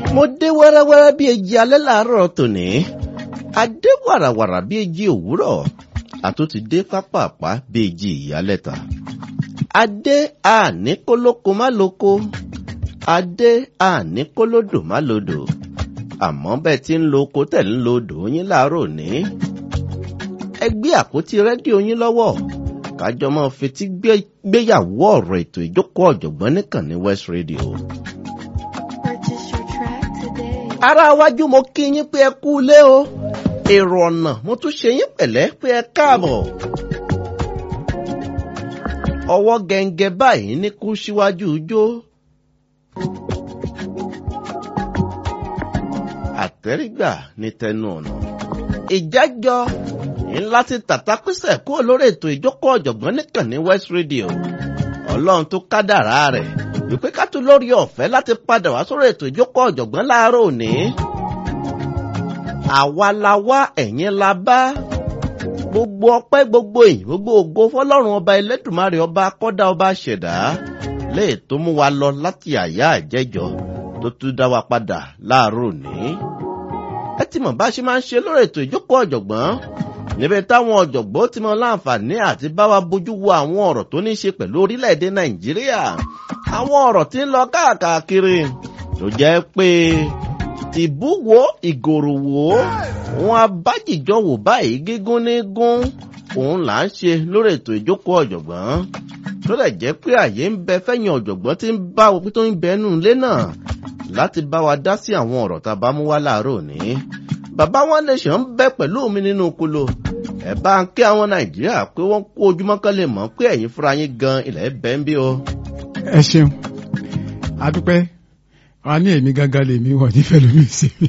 mo dé wẹ́rẹ́wẹ́rẹ́ bí eji alẹ́ làárọ̀ tòní adé wàràwàrà bí eji òwúrọ̀ àtúntì dé pápápá bí eji ìyálẹ̀ta adé àní kólóko má lóko adé àní kólódò má lódò àmọ́ bẹ́ẹ̀ tí ń lo oko tẹ̀ ń lo odò yín láàárọ̀ òní ẹ gbé àpótí rédíò yín lọ́wọ́ kájọ máa fetí gbéyàwó ọ̀rọ̀ ètò ìjókòó ọ̀jọ̀gbọ́n nìkan ní West Radio. Purchase your track today. ará iwájú mo kí yín pé ẹ kú ilé o èrò ọ̀nà mo tún ṣe yín pẹ̀lẹ́ pé ẹ káàbọ̀. ọwọ́ gẹ̀ǹgẹ̀ báyìí ní kú síwájú ijó. àtẹ́rígbà ní tẹnu ọ̀nà. ìjájọ ní láti tàtàpísẹ̀ kúrò lórí ètò ìjókòó ọ̀jọ̀gbọ́n nìkan ní West Radio. ọlọ́run tó kádàrá rẹ̀ wípé ká tún lórí ọ̀fẹ́ láti padà wá sórí ètò ìjókòó ọ̀jọ̀gbọ́n láàárọ̀ òní. àwa la wá ẹ̀yin la bá gbogbo ọpẹ́ gbogbo ìyìn gbogbo ògo fọlọ́run ọba ẹlẹ́dùnmarè ọba akọ́dá ọba ṣẹ̀dá léè tó mú wa lọ láti àyà àjẹjọ tó tún dá wa padà láàárọ̀ òní. ẹ ti mọ̀ bá ṣe máa ń ṣe lórí ètò ìjókòó ọ̀jọ̀gbọ́n níbi táwọn ọ̀jọ̀gbọ́n ti mọ láǹfààní àti bá wa bójú wo àwọn ọ̀rọ̀ tó ní í ṣe pẹ̀lú orílẹ̀-èdè nàìjíríà àwọn ọ̀rọ̀ tí ń lọ káàkiri tó jẹ́ pé tìbúwo ìgòròwò wọn abájìjọ wò báyìí gígún ní gún òun là ń ṣe lórí ètò ìjókòó ọ̀jọ̀gbọ́n tó lè jẹ́ pé àyè ń bẹ fẹ́yìn ọ̀jọ̀gbọ́n tí ń bá òpin tó ń bẹnu ilé náà láti bá wa dá sí àwọn ọ̀rọ̀ tá a bá mú wá láàárọ̀ òní bàbá wọn nation ń bẹ pẹ̀lú mi nínú kolo ẹ bá ń kí àwọn nàìjíríà pé wọ́n kó ojúmọ́ kan lè mọ̀ pé ẹ̀yin fúnra yín gan ilẹ̀ bẹ́ẹ̀ ń bí o. ẹ ṣeun adúpẹ́ wa ní èmi gangan lèmi wọ̀ nífẹ̀ẹ́ lómi sí mi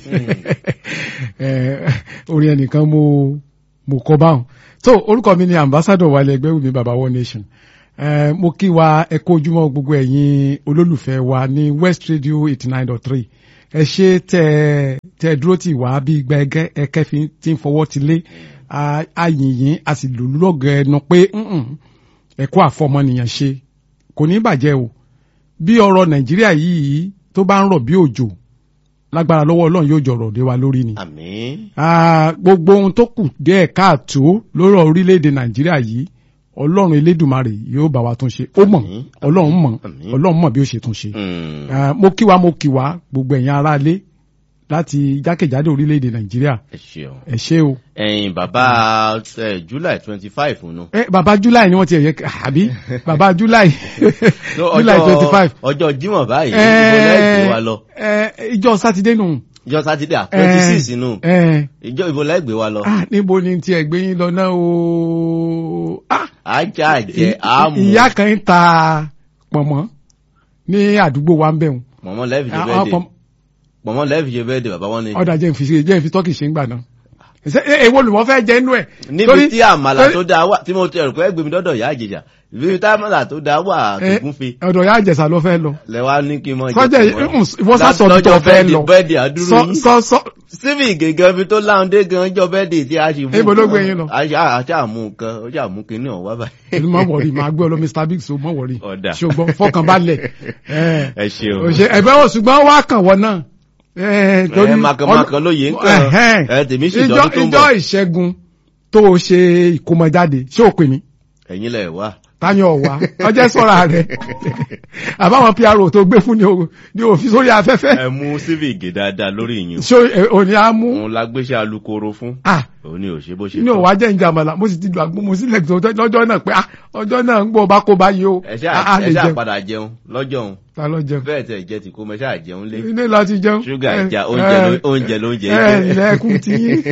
orin ẹnìkan mo mo kọ báwọn tó orúkọ mi ni ambassador wálé ẹgbẹ́ wùmí baba one nation eh, mo kí wa ẹ kó ojúmọ́ gbogbo ẹ̀yin olólùfẹ́ wa ní west radio eighty nine dot three ẹ ṣe tẹ tẹ dúró tì wá bí igba ẹgẹ ẹkẹ fi ti ń fọwọ́ ti lé ayìnyín a sì lù lọ́gọ̀ ẹnu pé ẹ̀kọ́ àfọmọnìyàn ṣe kò ní bàjẹ́ o bí ọ̀rọ̀ nàìjíríà yìí tó bá ń rọ̀ bí òjò lágbára lọ́wọ́ ọlọ́run yóò jọ̀rọ̀ dé wa lórí ni. àmín. gbogbo ohun tó kù díẹ̀ káàtó lórí orílẹ̀-èdè nàìjíríà yìí ọlọ́run elédùmarè yóò bá wa tún ṣe ó mọ̀ Àmín, ọlọ́run mọ̀ àmín. ọlọ́run mọ̀ bí ó ṣe tún ṣe. Mm. Ah, mo kí wa mo kí wa gbogbo ẹ̀yin aráalé láti jákèjádò orílẹ̀-èdè nàìjíríà ẹ ṣeun. ẹ ṣé o. ẹ̀yin bàbá ẹ, july twenty five nù. ẹ bàbá july ni wọ́n ti ẹ̀yẹ àbí bàbá july july twenty five. ọjọ́ jímọ̀ báyìí ìbò lẹ́gbẹ̀ẹ́ wa lọ. ìjọ sátidé nù. ìjọ sátidé à twenty six nù. ẹ ìjọ ìbò lẹ́gbẹ̀ẹ́ wa lọ. ah níbo ni tí ẹ gbé yín lọ náà o. ah ajá jẹ àmú. ìyá kan ń ta pọ̀nmọ́ ní àdúgbò wa ń bẹ̀ wọn. mọ̀mọ́ lẹ́ẹ̀fì ṣe Ah, bẹ́ẹ̀ dé. pọ̀n- mọ̀mọ́ lẹ́ẹ̀fì ṣe bẹ́ẹ̀ dé bàbá wọn ni. ọ̀dà jẹ́ ìfi jẹ́ ìfi tọ́kì ṣe ń gbà náà. ṣé ẹ- èwo lùmọ́ fẹ́ jẹ́ inú ẹ̀. níbi Torí- tí àmàlà torí- tó dáa wà tí mo tẹ̀rù pé gbèmí dọ́dọ̀ ìyá àjèjà ibi tí àmàlà tó dáa wà ẹ, tògúnfe ọ̀dọ̀ ya àjẹsà ló fẹ́ lọ. lẹ́wà ní kí n mọ sọ́jà ìwọ sásọ bí tó lọ́jọ́ fẹ́ bẹ́ẹ̀dì lọ. bẹ́ẹ̀dì àdúró sọ yìí sọ sọ síbi gègé ibi tó láǹdé gan jọ bẹ́ẹ̀dì tí a ṣe mú Ibo ló gbé yín lọ? àṣà àmú nǹkan ó ṣà mú kinní ọ̀hún wá báyìí. èmi máa wọ̀rí máa gbé ọ lọ Mr Biggs o máa wọ̀rí. Ọ̀dà. ṣùgbọ́n fọkànbalẹ̀. ẹ ẹ ṣeun òṣè ẹ̀bẹ̀ wò ṣùgbọ́n wá kàn wọ́n náà. ẹ ẹ màkànmákàn ló yé ń kàn Ẹ̀hẹ́n. ẹ tèmi sì ìjọ dọ́dún tó ń ìjọ bọ̀ ìṣẹ́gun tó o ṣe ìkómọjáde ṣé o pè mí ẹ̀yin lẹ̀ wá. táyọ̀ ọ̀wá ọjọ́ sọ̀rọ̀ rẹ̀ àbáwọn PRO tó gbé fún ni o- ni òfin sórí afẹ́fẹ́ ẹ mú civic dáadáa lórí ìyún ṣé o- òní á mú òun la gbéṣẹ́ alukoro fún ah òun ni ò ṣe bó ṣe inú òwá jẹ́ ìjàmbá mo sì ti lu àgbo mo sì lẹ̀ tó lọ́jọ́ náà pé ah ọjọ́ náà ń gbọ́ ọba kó báyìí o ẹ Ah, ṣáà ah, ẹ lè ṣáà jẹun padà jẹun lọ́jọ́ òun ta ló jẹun bẹ́ẹ̀ tẹ̀ jẹ́ ti kó mọ ṣáà jẹun lé ilé láti jẹun ṣúgà Eh, ìjà oúnjẹ eh, ló- oúnjẹ lóúnjẹ ẹ jẹ́. ilẹ̀kùn ti yín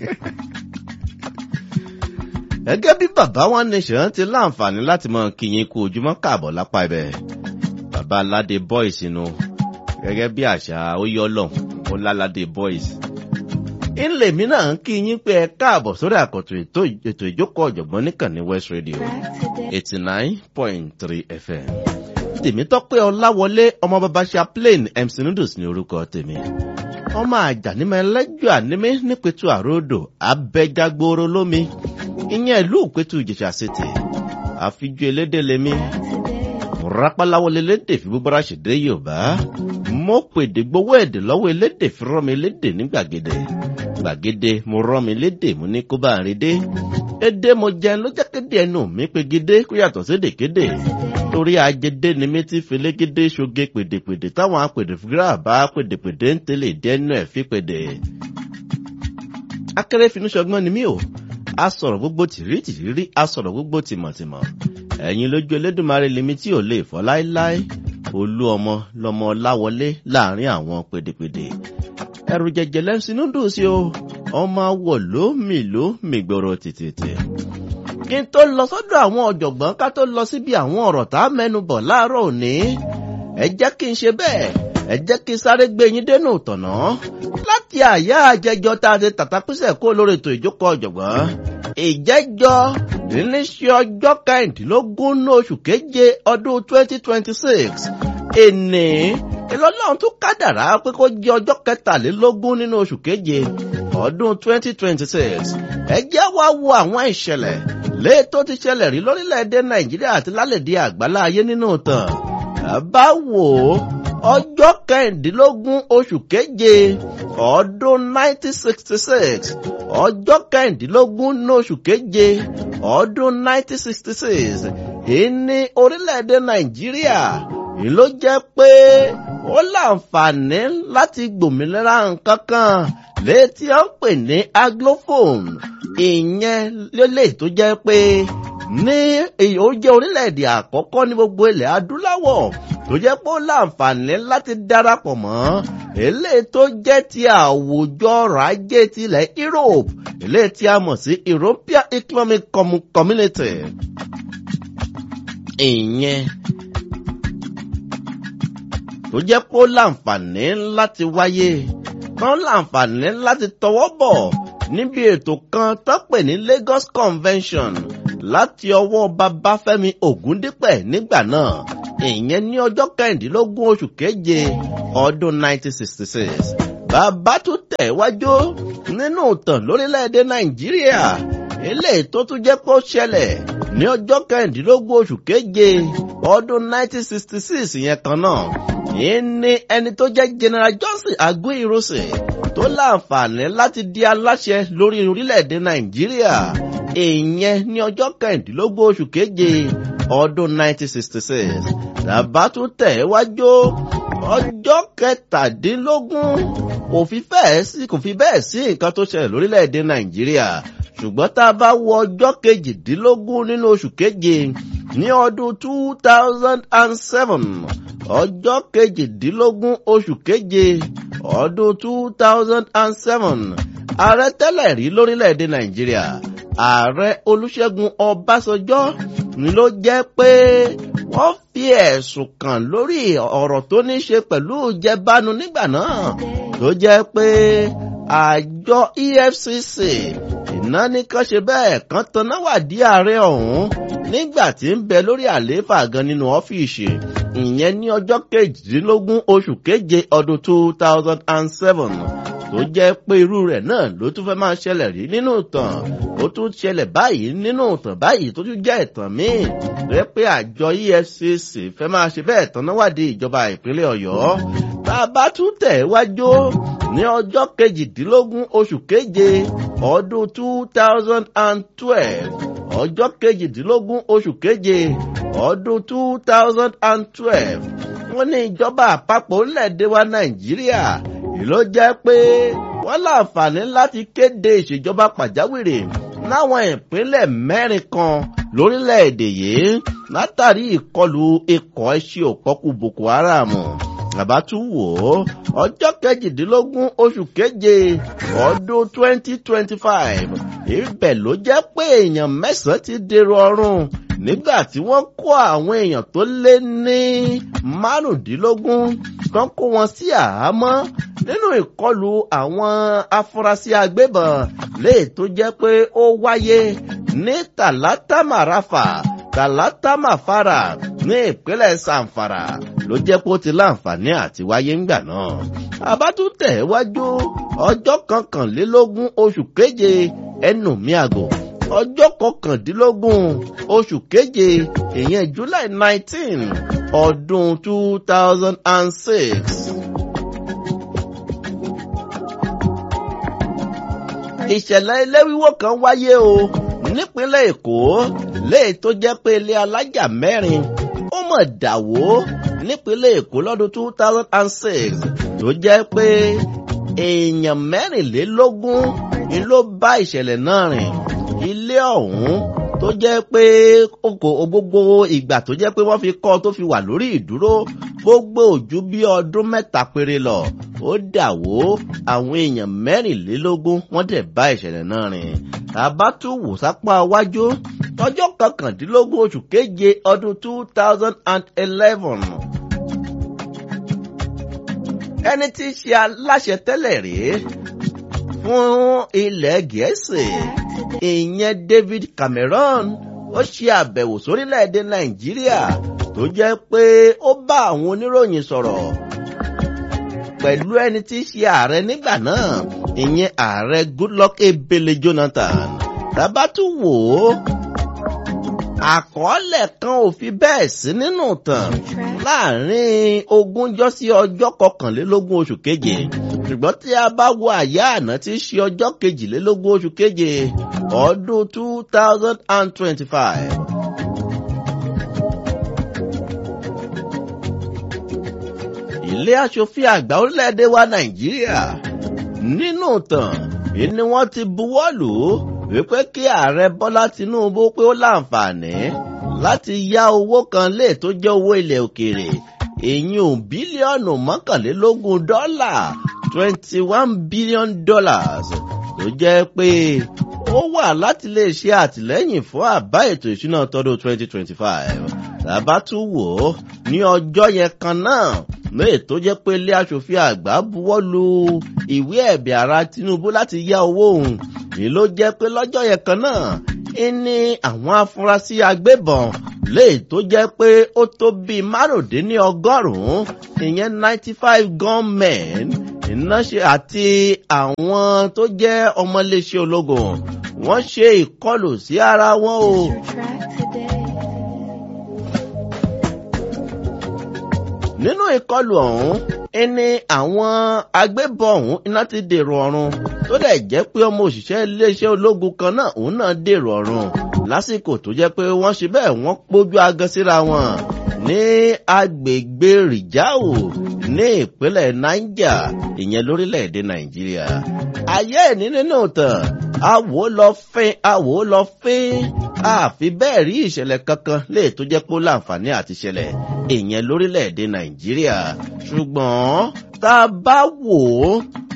gẹ́gẹ́ bí bàbá One Nation ti láǹfààní láti mọ kíyìn kú ojúmọ́ káàbọ̀ lápá ibẹ̀ bàbá aládé boys inú gẹ́gẹ́ bí àṣà ó yọ lọ ó láládé boys. ńlẹ̀ mi náà ń kíyìn pé ẹ káàbọ̀ sórí àkọ́tún ètò ètò ìjókòó ọ̀jọ̀gbọ́n nìkan ní West Radio Track today. eighty nine point three FM. tèmítọ́pẹ́ ọláwọlé ọmọ bàbá chaplain MC Noodles ní orúkọ tèmi ọmọ àjànímọ̀ ẹlẹ́jọ́ ànímí nípẹ̀tù àròdò abẹ́jágbóró lómi ìyẹn ìlú ìpẹ̀tù ìjẹ̀ṣà city àfijú elédè lèmi Track today. rápáláwọ lélédè fi búburá ṣèdè yorùbá mo pèdè gbowó èdè lọ́wọ́ elédè fi rọ́ mi lédè ní gbàgede gbàgede mo rọ́ mi lédè mo ní kó bá ń redé èdè mo jẹun ló jẹ́ kéde ẹnu mi pegedé kó yàtọ̀ sédè kéde torí ajédé ni mi ti felégédé ṣoge pèdèpèdè táwọn apèdè fúgírà bá pèdèpèdè ń tẹ̀lé dẹ́nu ẹ̀ fi pèdè. akérèfínú ṣọgbọ́n ni mí o a sọ̀rọ̀ gbogbo tìrítìrí a sọ̀rọ̀ gbogbo tìmọ̀tìmọ̀ ẹ̀yin lójú elédùnmarè lèmi tí ò lè fọ́ láéláé olú ọmọ lọmọ láwọlé láàrin àwọn pèdèpèdè ẹrù jẹjẹ lẹ́sìnú dùn sí o ọmọ awọ ló mì ló mì gbòòrò tètè kí n tó lọ sọ́dọ̀ àwọn ọ̀jọ̀gbọ́n ká tó lọ síbi àwọn ọ̀rọ̀ tá a mẹ́nu bọ̀ láàárọ̀ òní ẹ jẹ́ kí n ṣe bẹ́ẹ̀ ẹ jẹ́ kí n sáré gbé yín dénú tọ̀nà láti àyà àjẹjọ tá a ti tàtàkùsẹ̀ kó lórí ètò ìjókòó ọ̀jọ̀gbọ́n ìjẹ́jọ́ níṣẹ́ ọjọ́ kẹrìndínlógún ní oṣù keje ọdún twenty twenty six èní ìlọ́lọ́run tún kádàrá pé kó jẹ́ ọjọ́ kẹtàlélógún nínú oṣù keje ọdún twenty twenty six ẹ jẹ́ wá wo àwọn ìṣẹ̀lẹ̀ léè tó ti ṣẹlẹ̀ rí lórílẹ̀‐èdè nàìjíríà àti lálẹ́dí àgbálá ayé nínú tàn bá wò ó ọjọ́ kẹrìndínlógún oṣù keje ọdún nineteen sixty six ọjọ́ kẹrìndínlógún ní oṣù keje ọdún nineteen sixty six ìní orílẹ̀‐èdè nàìjíríà yìí ló jẹ́ pé ó láǹfààní láti gbòmìnira nǹkan kan létí ó ń pè ní aglophone ìyẹn lélẹ̀ tó jẹ́ pé ní ó jẹ́ orílẹ̀-èdè àkọ́kọ́ ní gbogbo ilẹ̀ adúláwọ̀ tó jẹ́ pé ó láǹfààní láti darapọ̀ mọ́ eléyìí tó jẹ́ ti àwùjọ ọrọ̀ ajé tilẹ̀ Europe eléyìí tí a mọ̀ sí European Economic Community ìyẹn tó jẹ́ pé ó láǹfààní láti wáyé kan láǹfààní láti tọwọ́ bọ̀ níbi ètò kan tó pè ní Lagos Convention láti ọwọ́ Babáfẹ́mi Ògúndípẹ̀ nígbà náà ìyẹn ní ọjọ́ kẹrìndínlógún oṣù keje ọdún 1966 bàbá tún tẹ̀wájú nínú ìtàn lórílẹ̀‐èdè Nàìjíríà eléyìí tó tún jẹ́ kó ṣẹlẹ̀ ní ọjọ́ kẹrìndínlógún oṣù keje ọdún 1966 yẹn kan náà yìí ní ẹni tó jẹ́ General Johnson Aguiyi-Ironsi tó láǹfààní láti di aláṣẹ lórí orílẹ̀-èdè Nàìjíríà ìyẹn ní ọjọ́ kẹrìndínlógún oṣù keje ọdún 1966 tàbá tún tẹ̀ wájú ọjọ́ kẹtàdínlógún kò fi bẹ́ẹ̀ sí kò fi bẹ́ẹ̀ sí nǹkan tó ṣẹlẹ̀ lórílẹ̀-èdè Nàìjíríà ṣùgbọ́n tá a bá wo ọjọ́ kejìdínlógún nínú oṣù keje ní ọdún two thousand and seven ọjọ́ kejìdínlógún oṣù keje ọdún two thousand and seven ààrẹ tẹ́lẹ̀ rí lórílẹ̀‐èdè nàìjíríà ààrẹ olúṣẹ́gun ọbásanjọ́ ni ló jẹ́ pé wọ́n fi ẹ̀sùn kàn lórí ọ̀rọ̀ tó ní ṣe pẹ̀lú ìjẹbánu nígbà náà tó jẹ́ pé àjọ EFCC iná ní kán ṣe bẹ́ẹ̀ kán taná wádìí ààrẹ ọ̀hún nígbà tí ń bẹ lórí àlééfà gan nínú ọ́fíìsì ìyẹn ní ọjọ́ kejìdínlógún oṣù keje ọdún two thousand and seven tó jẹ́ pé irú rẹ̀ náà ló tún fẹ́ máa ṣẹlẹ̀ rí nínú ìtàn ó tún ṣẹlẹ̀ báyìí nínú ìtàn báyìí tó tún jẹ́ ìtàn míì rẹ pé àjọ EFCC fẹ́ máa ṣe bẹ́ẹ̀ tán náwádìí ìjọba ìpínlẹ̀ Ọ̀yọ́ tá a bá tún tẹ̀ wájú ní ọjọ́ kejìdínlógún oṣù keje ọdún two thousand and twelve ọjọ́ kejìdínlógún oṣù keje ọdún two thousand and twelve wọ́n ní ìjọba àpapọ̀ orílẹ̀-èdè wa Nàìjíríà ló jẹ́ pé wọ́n láǹfààní láti kéde ìṣèjọba pàjáwìrì láwọn ìpínlẹ̀ mẹ́rin kan lórílẹ̀‐èdè yìí látàrí ìkọlù ikọ̀ ẹṣin òpọ́kù Boko Haram bàbá tún wò ó ọjọ́ kejìdínlógún oṣù keje ọdún twenty twenty five ibẹ̀ ló jẹ́ pé èèyàn mẹ́sàn-án ti dèrò ọ̀run nígbà tí wọ́n kó àwọn èèyàn tó lé ní márùndínlógún tán kó wọn sí àhámọ́ nínú ìkọlù àwọn afurasí agbébọn léè tó jẹ́ pé ó wáyé ní Talata Marafa Talata Mafara ní ìpínlẹ̀ Zamfara ló jẹ́ pé ó ti láǹfààní àti wáyé ńgbà náà. àbátúntẹ̀ wájú ọjọ́ kọkànlélógún oṣù keje ẹnu mi àgò ọjọ́ kọkàndínlógún oṣù keje ìyẹn July nineteen ọdún two thousand and six. ìṣẹ̀lẹ̀ ilé wíwó kan wáyé o nípínlẹ̀ èkó léè tó jẹ́ pé ilé alájà mẹ́rin ó mọ̀ dàwó nípínlẹ̀ èkó lọ́dún two thousand and six tó jẹ́ pé èèyàn mẹ́rìnlélógún ni ló bá ìṣẹ̀lẹ̀ náà rìn ilé ọ̀hún tó jẹ́ pé oko gbogbo ìgbà tó jẹ́ pé wọ́n fi kọ́ tó fi wà lórí ìdúró gbogbo ojú bí ọdún mẹ́ta péré lọ ó dàwó àwọn èèyàn mẹ́rìnlélógún wọ́n dẹ̀ bá ìṣẹ̀lẹ̀ náà rìn tàbá tún wò sápá wájú ọjọ́ kọkàndínlógún oṣù keje ọdún two thousand and eleven ẹni tí í ṣe aláṣẹ tẹ́lẹ̀ rèé fún ilẹ̀ gẹ̀ẹ́sì ìyẹn david cameron ó ṣe àbẹ̀wò sórílẹ̀-èdè nàìjíríà tó jẹ́ pé ó bá àwọn oníròyìn sọ̀rọ̀ pẹ̀lú ẹni tí í ṣe ààrẹ nígbà náà ìyẹn ààrẹ goodluck ebele jonathan tábàtú wò ó àkọọ́lẹ̀ kan ò fi bẹ́ẹ̀ sí nínú tàn láàrin ogúnjọ́ sí ọjọ́ kọkànlélógún oṣù keje ṣùgbọ́n tí a bá wo àyá àná tí í ṣe ọjọ́ kejìlélógún oṣù keje ọdún two thousand and twenty-five. ilé aṣòfin àgbà orílẹ̀-èdè wa nàìjíríà nínú tàn ni wọ́n ti buwọ́ lù ú wípé kí ààrẹ bọ́lá tinubu pé ó láǹfààní láti yá owó kan lè tó jẹ́ owó ilẹ̀ òkèèrè èyí bílíọ̀nù mọ́kànlélógún dọ́là twenty one billion dollars tó jẹ́ pé ó wà láti lè ṣe àtìlẹ́yìn fún àbá ètò ìṣúná tọdún twenty twenty five tàbá tún wò ó ní ọjọ́ yẹn kan náà lóye tó jẹ́ pé ilé aṣòfin àgbà buwọ́ lu ìwé ẹ̀bẹ̀ ara tinubu láti yá owó òun èyí ló jẹ́ pé lọ́jọ́ yẹn kan náà ní àwọn afurasí agbébọn léè tó jẹ́ pé ó tó bíi márùndínlọ́gọ́rùn-ún ìyẹn ninety five gunmen iná ṣe àti àwọn tó jẹ́ ọmọléeṣẹ́ ológun wọ́n ṣe ìkọlù sí ara wọn o. Your track today. nínú ìkọlù ọ̀hún ẹni àwọn agbébọn ọ̀hún iná ti dèrò ọ̀run tó dẹ̀ jẹ́ pé ọmọ òṣìṣẹ́ iléeṣẹ́ ológun kan náà òun náà dèrò ọ̀run lásìkò tó jẹ́ pé wọ́n ṣe bẹ́ẹ̀ wọ́n pójú agan síra wọn ní agbègbè rìjáò ní ìpínlẹ̀ niger ìyẹn lórílẹ̀‐èdè nàìjíríà ayé ẹ̀ní nínú tàn àwò lọ fín àwò lọ fín àfi bẹ́ẹ̀ rí ìṣẹ̀lẹ̀ kankan lè tó jẹ́ pé ó láǹfààní àti ṣẹlẹ̀ ìyẹn lórílẹ̀‐èdè nàìjíríà ṣùgbọ́n tá a bá wò ó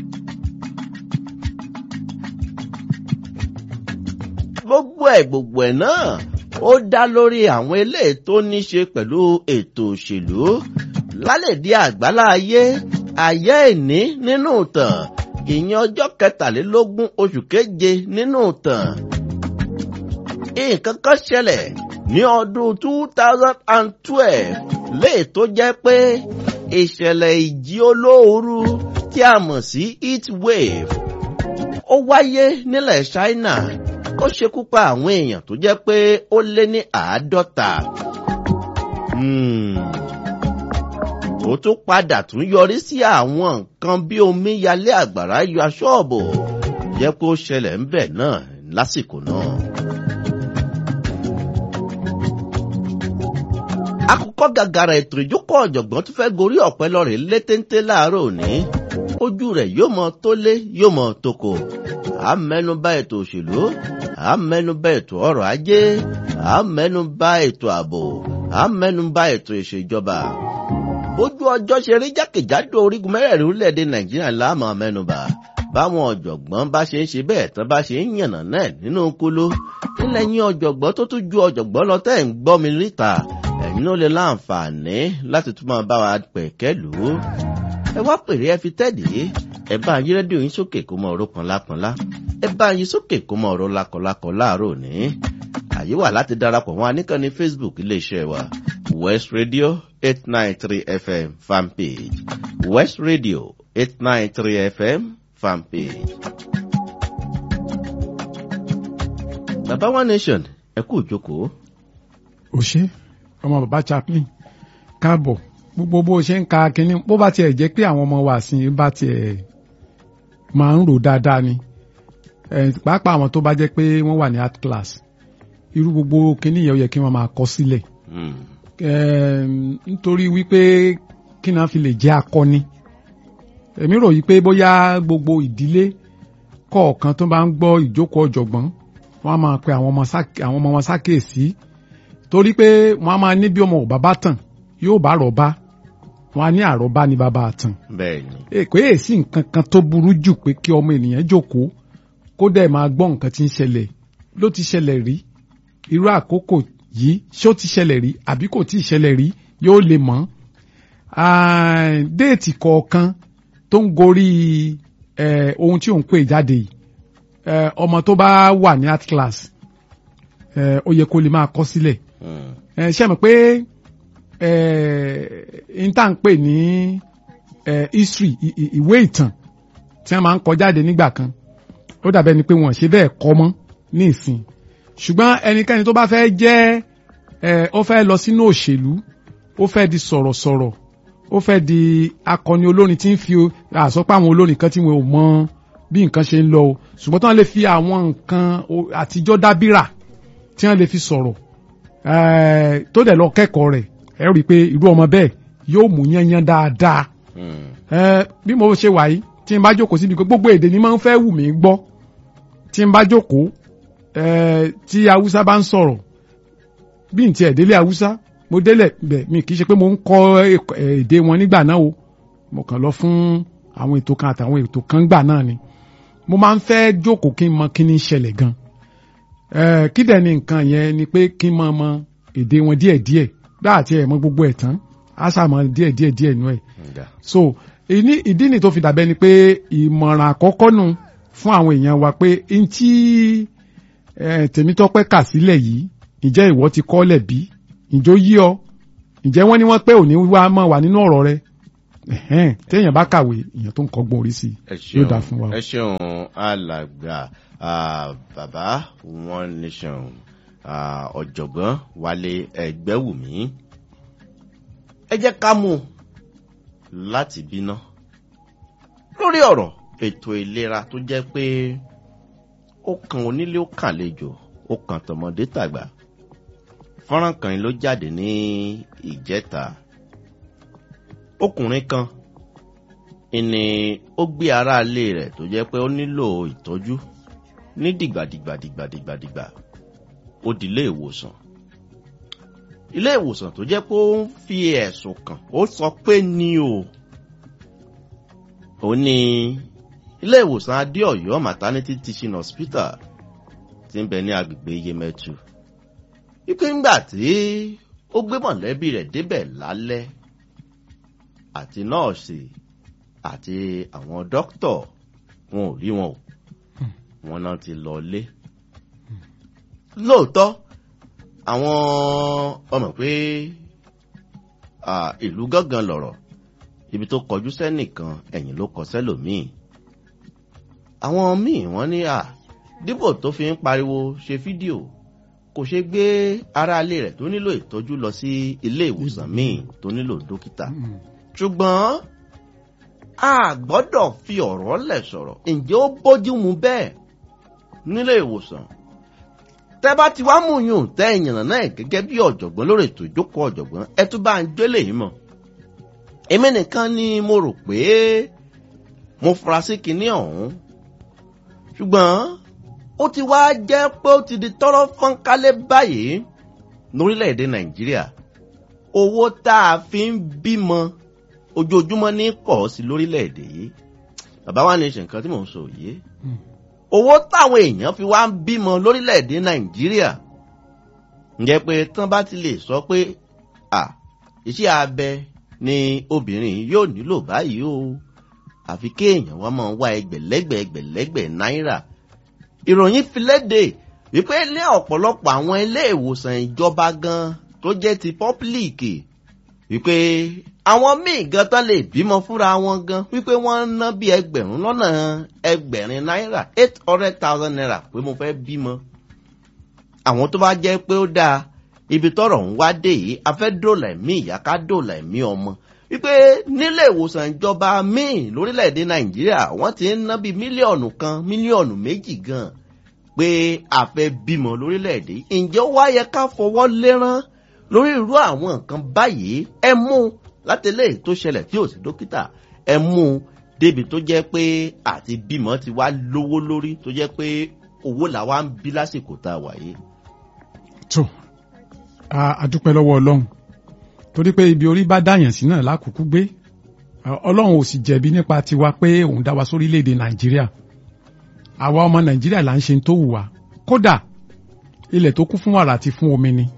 gbogbo ẹ̀ gbogbo ẹ̀ náà ó dá lórí àwọn eléyìí tó ní ṣe pẹ̀lú ètò òṣèlú lálẹ́dí àgbálá ayé ayé ìní nínú ìtàn ìyẹn ọjọ́ kẹtàlélógún oṣù keje nínú ìtàn nǹkan kan ṣẹlẹ̀ ní ọdún two thousand and twelve léè tó jẹ́ pé ìṣẹ̀lẹ̀ ìjì olóoru tí a mọ̀ sí heat wave ó wáyé nílẹ̀ china ó ṣekú pa àwọn èèyàn tó jẹ́ pé ó lé ní àádọ́ta. Hmm. ó tún padà tún yọrí sí àwọn nǹkan bí omíyalé àgbàrá yọ aṣọ́ọ̀bù jẹ́ pé ó ṣẹlẹ̀ ń bẹ̀ náà lásìkò náà. akókò gàgàrà ètò ìjókòó ọ̀jọ̀gbọ́n tó fẹ́ gorí ọ̀pẹ lọ́rẹ̀ létéńté láàárọ̀ òní ojú rẹ̀ yóò mọ tó lé yóò mọ tókò à ń mẹ́nubà ètò òṣèlú à ń mẹ́nubà ètò ọrọ̀ ajé à ń mẹ́nubà ètò ààbò à ń mẹ́nubà ètò ìṣèjọba ojú ọjọ́ ṣe rí jákèjádò orígun mẹ́rẹ̀ẹ̀rin orílẹ̀-èdè nàìjíríà láàmú mẹ́nubà báwọn ọ̀jọ̀gbọ́n bá ṣe ń ṣe bẹ́ẹ̀ tán bá ṣe ń yànnà náà nínú kóló nílẹ̀ yín ọ̀jọ̀gbọ́n tó tún ju ọ̀jọ̀gbọ́n lọ tẹ́ ń gbọ́ mi níta ẹ̀yin ló lè láǹfààní láti tún máa bá wa pẹ̀kẹ́ lù ú. ẹ wá pèrè ẹ fi tẹ́ẹ̀dì ẹ bá yín rédíò yín sókè kó mọ ọ̀rọ̀ pọ̀nlápọ̀nlá ẹ bá yín sókè kó mọ ọ̀rọ̀ lakọ̀lakọ̀ láàárọ̀ òní. àyè wà láti darapọ̀ wọn aníkànnì facebook iléeṣẹ́ wa west radio eight nine three fm fanpage west radio eight nine three fm fanpage. bàbá one nation ẹ kú ìjókòó. ò ṣe ọmọ bàbá chaplain káàbọ̀ gbogbo bó ṣe ń ka kínní bó bá tiẹ̀ jẹ́ pé àwọn ọmọ wa sí bá tiẹ̀ máa ń rò dáadáa ni Eh, pàápàá àwọn tó bá jẹ́ pé wọ́n wà ní art class irú gbogbo kínní yẹn ó yẹ kí wọ́n máa kọ sílẹ̀ Mm. Em, nítorí wípé kí náà fi lè jẹ́ akọni èmi rò yí pé bóyá gbogbo ìdílé kọ̀ọ̀kan tó bá ń gbọ́ ìjókòó ọ̀jọ̀gbọ́n wọ́n á máa pe àwọn ọmọ sá- àwọn ọmọ wọn sákèsí torí pé wọ́n á máa ní bí ọmọ ò bàbá tàn yóò bá rọ̀bá wọ́n á ní àrọ̀bá ní bàbá àtàn bẹ́ẹ̀ ni èkó èsì nǹkan kan tó burú jù pé kí ọmọ ènìyàn jókòó kó dẹ̀ máa gbọ́ nǹkan tí ń ṣẹlẹ̀ ló ti ṣẹlẹ̀ rí irú àkókò yìí ṣé ó ti ṣẹlẹ̀ rí àbí kò tí ì ṣẹlẹ̀ rí yóò lè mọ̀ Ah, déètì kọ̀ọ̀kan tó ń gorí eh, ohun tí òun pè jáde yìí eh, ọmọ tó bá wà ní art class eh, ó yẹ kó lè máa kọ sílẹ̀ Mm. ẹ ṣe mọ̀ pé n tá n pè ní eh, history i- i- ìwé ìtàn tí wọ́n máa ń kọ jáde nígbà kan ó dàbẹ́ ni pé wọ́n ṣe bẹ́ẹ̀ kọ́ mọ́ ní ìsìn ṣùgbọ́n ẹnikẹ́ni tó bá fẹ́ jẹ́ eh, ó fẹ́ lọ sínú òṣèlú ó fẹ́ di sọ̀rọ̀sọ̀rọ̀ ó fẹ́ di akọni olórin tí ń fi àsọpọ̀ àwọn olórin kan tí wọn ò mọ bí nǹkan ṣe ń lọ o ṣùgbọ́n tí wọ́n lè fi àwọn nǹkan o- àtijọ́ dábìrà tí wọ́n lè fi sọ̀rọ̀ eh, tó dẹ̀ lọ kẹ́kọ̀ọ́ rẹ̀ ẹ rí i pé irú ọmọ bẹ́ẹ̀ yóò mú yányán dáadáa Mm. Eh, bí mo ṣe wà yìí tí n bá jókòó síbi pé gbogbo èdè ni máa ń fẹ́ wù mí gbọ́ tí n bá jókòó eh, tí haúsá bá ń sọ̀rọ̀ bí n tiẹ̀ délé haúsá mo délẹ̀ bẹ̀ mi kì í ṣe pé mo ń kọ́ ẹ̀kọ́- eh, èdè wọn nígbà náà o mo kàn lọ fún àwọn ètò kan àtàwọn ètò kan gbà náà ni mo máa ń fẹ́ jókòó kí n mọ kí ni ń ṣẹlẹ̀ gan Eh, kí dẹ̀ ni nǹkan yẹn ni pé kí n mọ mọ èdè wọn díẹ̀díẹ̀ bá àti ẹ̀ mọ gbogbo ẹ̀ tán á sàmọ díẹ̀díẹ̀ díẹ̀ nú ẹ̀ Nga. so ìní ìdí ni tó fi dàbẹ́ ni pé ìmọ̀ràn àkọ́kọ́ nù fún àwọn èèyàn wa pé n tí eh, Tèmítọ́pẹ́ kà sílẹ̀ yìí ǹjẹ́ ìwọ ti kọ́lẹ̀ bí ǹjọ́ yí ọ ǹjẹ́ wọ́n ní wọ́n pé òní wá mọ̀ wà nínú ọ̀rọ̀ rẹ Ẹ̀hẹ́n, téèyàn bá kàwé èèyàn tó ń kọ́gbọ́n orí sí ẹ i yóò dáa fún wa. ẹ ṣeun alàgbà ah, bàbá one nation ah, ọ̀jọ̀gbọ́n wálé ẹgbẹ́wùmí ẹ jẹ́ ká mú un láti bínà lórí ọ̀rọ̀ ètò ìlera tó jẹ́ pé ó kan onílé ó kàn àlejò ó kan tọmọdé tàgbà fọ́nrán kan ló jáde ní ìjẹta ọkùnrin kan ìní ó gbé aráalé rẹ̀ tó jẹ́ pé ó nílò ìtọ́jú ní dìgbàdìgbàdìgbàdìgbà ó di ilé ìwòsàn ilé ìwòsàn tó jẹ́ pé ó ń fi ẹ̀sùn kàn ó sọ pé ní o ó ní ilé ìwòsàn adéọ̀yọ́ maternity teaching hospital tí ń bẹ ní agbègbè yemẹtu wípé ńgbà tí ó gbé mọ̀lẹ́bí rẹ̀ débẹ̀ lálẹ́ àti nọ́ọ̀sì àti àwọn dókítọ̀ wọn ò rí wọn o wọn náà ti lọ lé lóòótọ́ àwọn ọmọ pé ah, ìlú gángan lọ̀rọ̀ ibi tó kọjú sẹ́nìkan ẹ̀yìn ló kọ sẹ́lòmíì àwọn míì wọ́n ní à dípò tó fi ń pariwo ṣe fídíò kò ṣe gbé aráalé rẹ̀ tó nílò ìtọ́jú lọ sí ilé ìwòsàn míì tó nílò dókítà Mm. ṣùgbọ́n a gbọ́dọ̀ fi ọ̀rọ̀ lẹ̀ sọ̀rọ̀ ǹjẹ́ ó bójú mu bẹ́ẹ̀ nílé ìwòsàn tẹ́ bá ti wá mú yùn tẹ́ ìyànnà náà gẹ́gẹ́ bí ọ̀jọ̀gbọ́n lórí ètò ìjókòó ọ̀jọ̀gbọ́n ẹ tún bá ń gbélé yìí mọ̀ èmi nìkan ni mo rò pé mo fura sí kinní ọ̀hún ṣùgbọ́n ó ti wá jẹ́ pé ó ti di tọ́rọ́ fọ́nkálẹ̀ báyìí lórílẹ̀‐èdè nàìjíríà owó tá a fi ń bímọ ojoojúmọ́ ní pọ̀ sí lórílẹ̀‐èdè yìí bàbá wa ní ṣe nǹkan tí mò ń sọ yìí Mm. owó táwọn èèyàn fi wá ń bímọ lórílẹ̀‐èdè nàìjíríà ǹjẹ́ pé tán bá ti lè sọ pé à iṣẹ́ abẹ ni obìnrin yóò nílò báyìí o àfi kéèyàn wá máa wá ẹgbẹ̀lẹ́gbẹ̀ ẹgbẹ̀lẹ́gbẹ̀ náírà ìròyìn fi léde wípé ní ọ̀pọ̀lọpọ̀ àwọn ilé ìwòsàn ìjọba gan tó jẹ́ ti pọ́pílìkì wípé àwọn míì gan tán lè bímọ fúnra wọn gan wípé wọ́n ń ná bí ẹgbẹ̀rún lọ́nà ẹgbẹ̀rin náírà eight hundred thousand naira pé mo fẹ́ bímọ àwọn tó bá jẹ́ pé ó dáa ibi tọ́rọ̀ ń wá dé yìí a fẹ́ dòlà ẹ̀mí ìyá ká dòlà ẹ̀mí ọmọ wípé nílé ìwòsàn ìjọba míì lórílẹ̀‐èdè nàìjíríà wọ́n ti ń ná bíi mílíọ̀nù kan mílíọ̀nù méjì gan pé a fẹ́ bímọ lórílẹ̀‐èdè ǹjẹ́ ó wá yẹ ká fọwọ́ lérán lórí irú àwọn nǹkan báyìí ẹ mú látẹlẹ́ tó ṣẹlẹ̀ tí ò sí dókítà ẹ mú débi tó jẹ́ pé àti bímọ ti wá lówó lórí tó jẹ́ pé owó làwa ń bí lásìkò tá a wà yìí. tó a dúpẹ́ lọ́wọ́ ọlọ́run torí pé ibi orí bá dáyàn sí náà lákòókò gbé ọlọ́run ò sì jẹ̀bi nípa tiwa pé òun dá wa sórílẹ̀‐èdè nàìjíríà àwa ọmọ nàìjíríà là ń ṣe tó wù wá kódà ilẹ̀ tó kún fún wàrà àti fún omi ni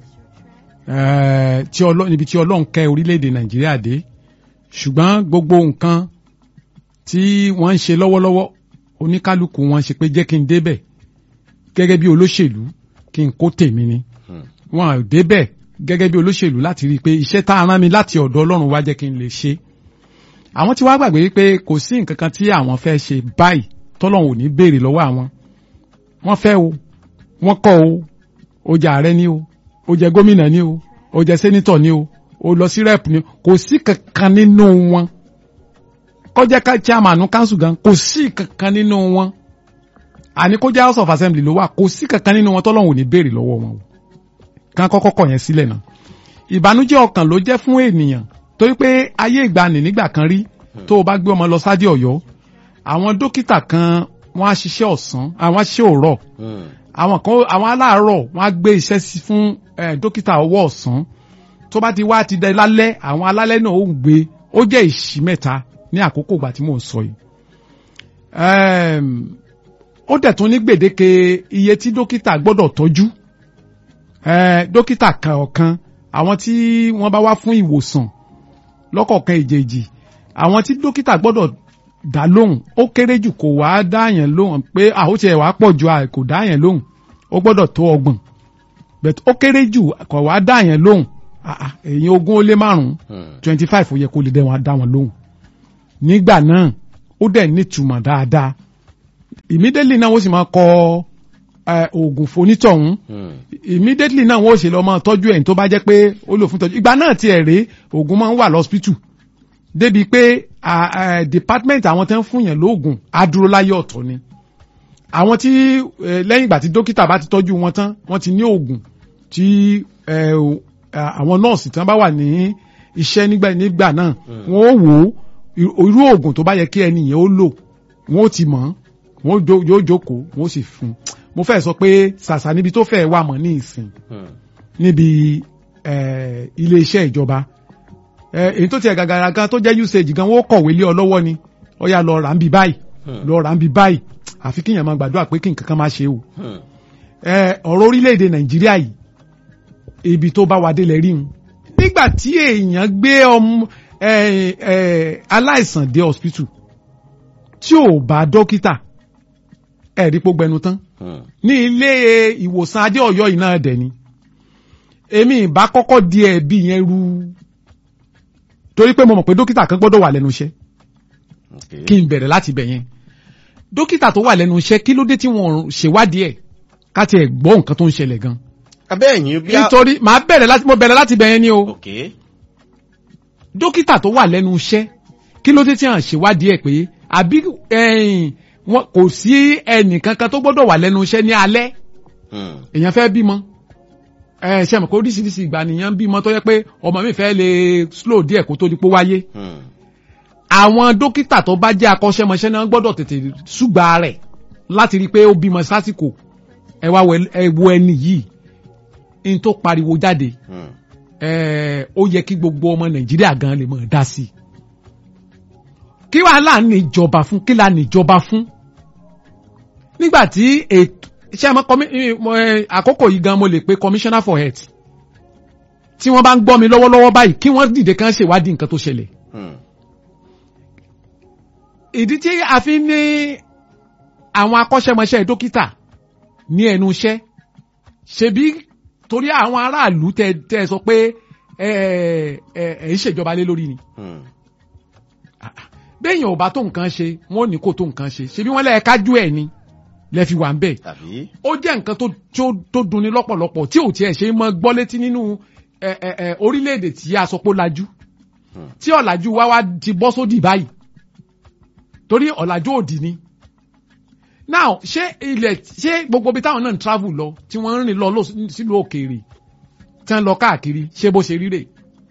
níbi tí ọlọ́run kẹ́ orílẹ̀‐èdè nàìjíríà dé ṣùgbọ́n gbogbo nǹkan tí wọ́n ń ṣe lọ́wọ́lọ́wọ́ oníkálukú wọn ṣe pé jẹ́ kí n débẹ̀ gẹ́gẹ́ bí olóṣèlú kí n kó tèmi ni wọn ò débẹ̀ gẹ́gẹ́ bí olóṣèlú láti rí i pé iṣẹ́ tá a rán mi láti ọ̀dọ̀ ọlọ́run wá jẹ́ kí n lè ṣe àwọn tí wàá gbàgbé wípé kò sí nǹkan kan tí àwọn fẹ́ ṣe báyìí tọ́lọ́run ò ní béèrè lọ́wọ́ àwọn wọ́n fẹ́ o wọ́n kọ́ o ó jẹ́ ààrẹ ni o ó jẹ́ gómìnà ni o ó jẹ́ sẹ́nitọ̀ ni o ó lọ sí rẹ́pù ni kò sí kankan nínú wọn kọjá ká chairman council gan kò sí kankan nínú wọn àní kó jẹ́ house of assembly ló wà kò sí kankan nínú wọn tọ́lọ́run ò ní béèrè lọ́wọ́ wọn o kán kọ́kọ́ kọ̀ yẹn sílẹ̀ náà ìbànújẹ́ ọkàn ló jẹ́ fún ènìyàn torí pé ayé ìgbani nígbà kan rí tó o bá gbé ọmọ lọ sádì Ọ̀yọ́ àwọn dókítà kan wọ́n á ṣiṣẹ́ ọ̀sán àwọn á ṣiṣẹ́ òrọ̀ àwọn kan àwọn aláàárọ̀ wọ́n á gbé iṣẹ́ sí fún dókítà ọwọ́ ọ̀sán tó bá ti wá ti dẹ lálẹ́ àwọn alálẹ́ náà ó ń gbé ó jẹ́ ìṣí mẹ́ta ní àkókò ìgbà tí mò ń sọ yìí ó dẹ̀ tún ní gbèdéke iye tí dókítà gbọ́dọ̀ tọ́jú dókítà kọ̀ọ̀kan àwọn tí wọ́n bá wá fún ìwòsàn lọ́kọ̀ọ̀kan èjèèjì àwọn tí dókítà gbọ́dọ̀ dá lóhùn ó kéré jù kò wá dáyàn lóhùn pé àhóṣe ẹ̀ wá pọ̀ ju kò dáyàn lóhùn ó gbọ́dọ̀ tó ọgbọ̀n but ó kéré jù kò wá dáyàn lóhùn èyí ogún ó lé márùn-ún twenty five ó yẹ kó lè dẹ́ wọn dá wọn lóhùn nígbà náà ó dẹ̀ nítumọ̀ dáadáa immediately náà wọ́n sì máa kọ oògùn fonítọ̀hún immediately náà wọ́n ò ṣe lọ máa tọ́jú ẹ̀yìn tó bá jẹ́ pé ó lò fún tọ́jú ìgbà náà tiẹ̀ rèé oògùn máa ń wà lọ́spítù débi pé department àwọn tó ń fún yẹn lóògùn á dúró láyé ọ̀tọ̀ ni àwọn tí lẹ́yìn ìgbà tí dókítà bá ti tọ́jú wọn tán wọ́n ti ní oògùn tí àwọn nọ́ọ̀sì tí wọ́n bá wà ní iṣẹ́ nígbà nígbà náà wọ́n ó wò ó irú oògùn tó bá yẹ kí ẹni yẹn ó lò wọ́n ó ti mọ̀ wọ́n yóò jókòó wọ́n ó sì fún un mo fẹ́ sọ pé ṣàṣà níbi tó fẹ́ wà mọ́ ní ìsìn níbi ilé iṣẹ́ ìjọba èyí tó tiẹ̀ gàgàrà gan tó jẹ́ usage gan wọ́n kọ̀wé lé ọ lọ́wọ́ ni ó yá lọ rà ń bi báyìí lọ rà ń bi báyìí àfi kíyàn máa gbàdúrà pé kí nǹkan kan máa ṣe o ọ̀rọ̀ orílẹ̀-èdè nàìjíríà yìí ibi tó bá wa délẹ̀ rí un nígbà tí èèyàn gbé ọmọ aláìsàn dé hospital tí ò bá dókítà ẹ̀rí pó gbẹnu tán ní ilé ìwòsàn adé ọ̀yọ́ yìí náà dẹ̀ ni èmi ìbá kọ́kọ́ di ẹ̀bi yẹn ru torí pé mo mọ̀ pé dókítà kan gbọ́dọ̀ wà lẹ́nu iṣẹ́ kí n bẹ̀rẹ̀ láti bẹ̀ yẹn dókítà tó wà lẹ́nu iṣẹ́ kí ló dé tí wọ́n ṣèwádìí ẹ̀ ká tiẹ̀ gbọ́ nǹkan tó ń ṣẹlẹ̀ gan. abẹ́ẹ̀yìn bí a. nítorí màá bẹ̀rẹ̀ láti mo bẹ̀rẹ̀ láti bẹ̀ yẹn ni o dókítà tó wà lẹ́nu iṣẹ́ kí ló dé tí wọ́n ṣèwádìí ẹ̀ pé àbí wọn kò sí ẹnìkankan tó gbọ́dọ̀ wà lẹ́nu iṣẹ́ ní alẹ́ èèyàn fẹ́ bímọ ẹ ṣe mọ̀ kó oríṣiríṣi ìgbà nìyẹn bímọ tó yẹ pé ọmọ mi fẹ́ lè slow díẹ̀ kó tó di pé wáyé àwọn dókítà tó bá jẹ́ akọ́ṣẹ́mọṣẹ́ náà gbọ́dọ̀ tètè ṣùgbà rẹ̀ láti rí i pé ó bímọ sásìkò ẹ wá ẹ wo ẹni yìí n tó pariwo jáde ó yẹ kí gbogbo ọmọ nàìjíríà gan lè mọ̀ dá sí i kí wàá là ń níjọba fún kí là ń níjọba fún nígbà tí ètò ṣé ẹ mọ àkókò yìí gan mo lè pe commissioner for health tí wọ́n bá ń gbọ́ mi lọ́wọ́lọ́wọ́ báyìí kí wọ́n dìde kán ṣèwádìí nǹkan tó ṣẹlẹ̀ ìdí tí a fi ní àwọn akọ́ṣẹ́mọṣẹ́ dókítà ní ẹnu iṣẹ́ ṣebí torí àwọn aráàlú tẹ tẹ sọ pé ẹ ẹ ẹ ń ṣèjọba lé lórí ni béèyàn ò bá tó nǹkan ṣe wọn ò ní kó tó nǹkan ṣe ṣebí wọn lẹ́ẹ̀ kájú ẹ̀ ni lẹ fi wà ń bẹ̀ tàbí ó jẹ́ nǹkan tó tó tó dunni lọ́pọ̀lọpọ̀ tí ò tiẹ̀ ṣe é mọ́ gbọ́ létí nínú ẹ ẹ ẹ orílẹ̀-èdè tí a sọ pé ó lajú Hmm. tí ọ̀làjú wá wá ti bọ́ sódì báyìí torí ọ̀làjú òdì ni now ṣé ilẹ̀ ṣé gbogbo ibi táwọn náà ń travel lọ tí wọ́n ń rìn lọ lọ sílùú òkèèrè tí wọ́n lọ káàkiri ṣé bó ṣe ríre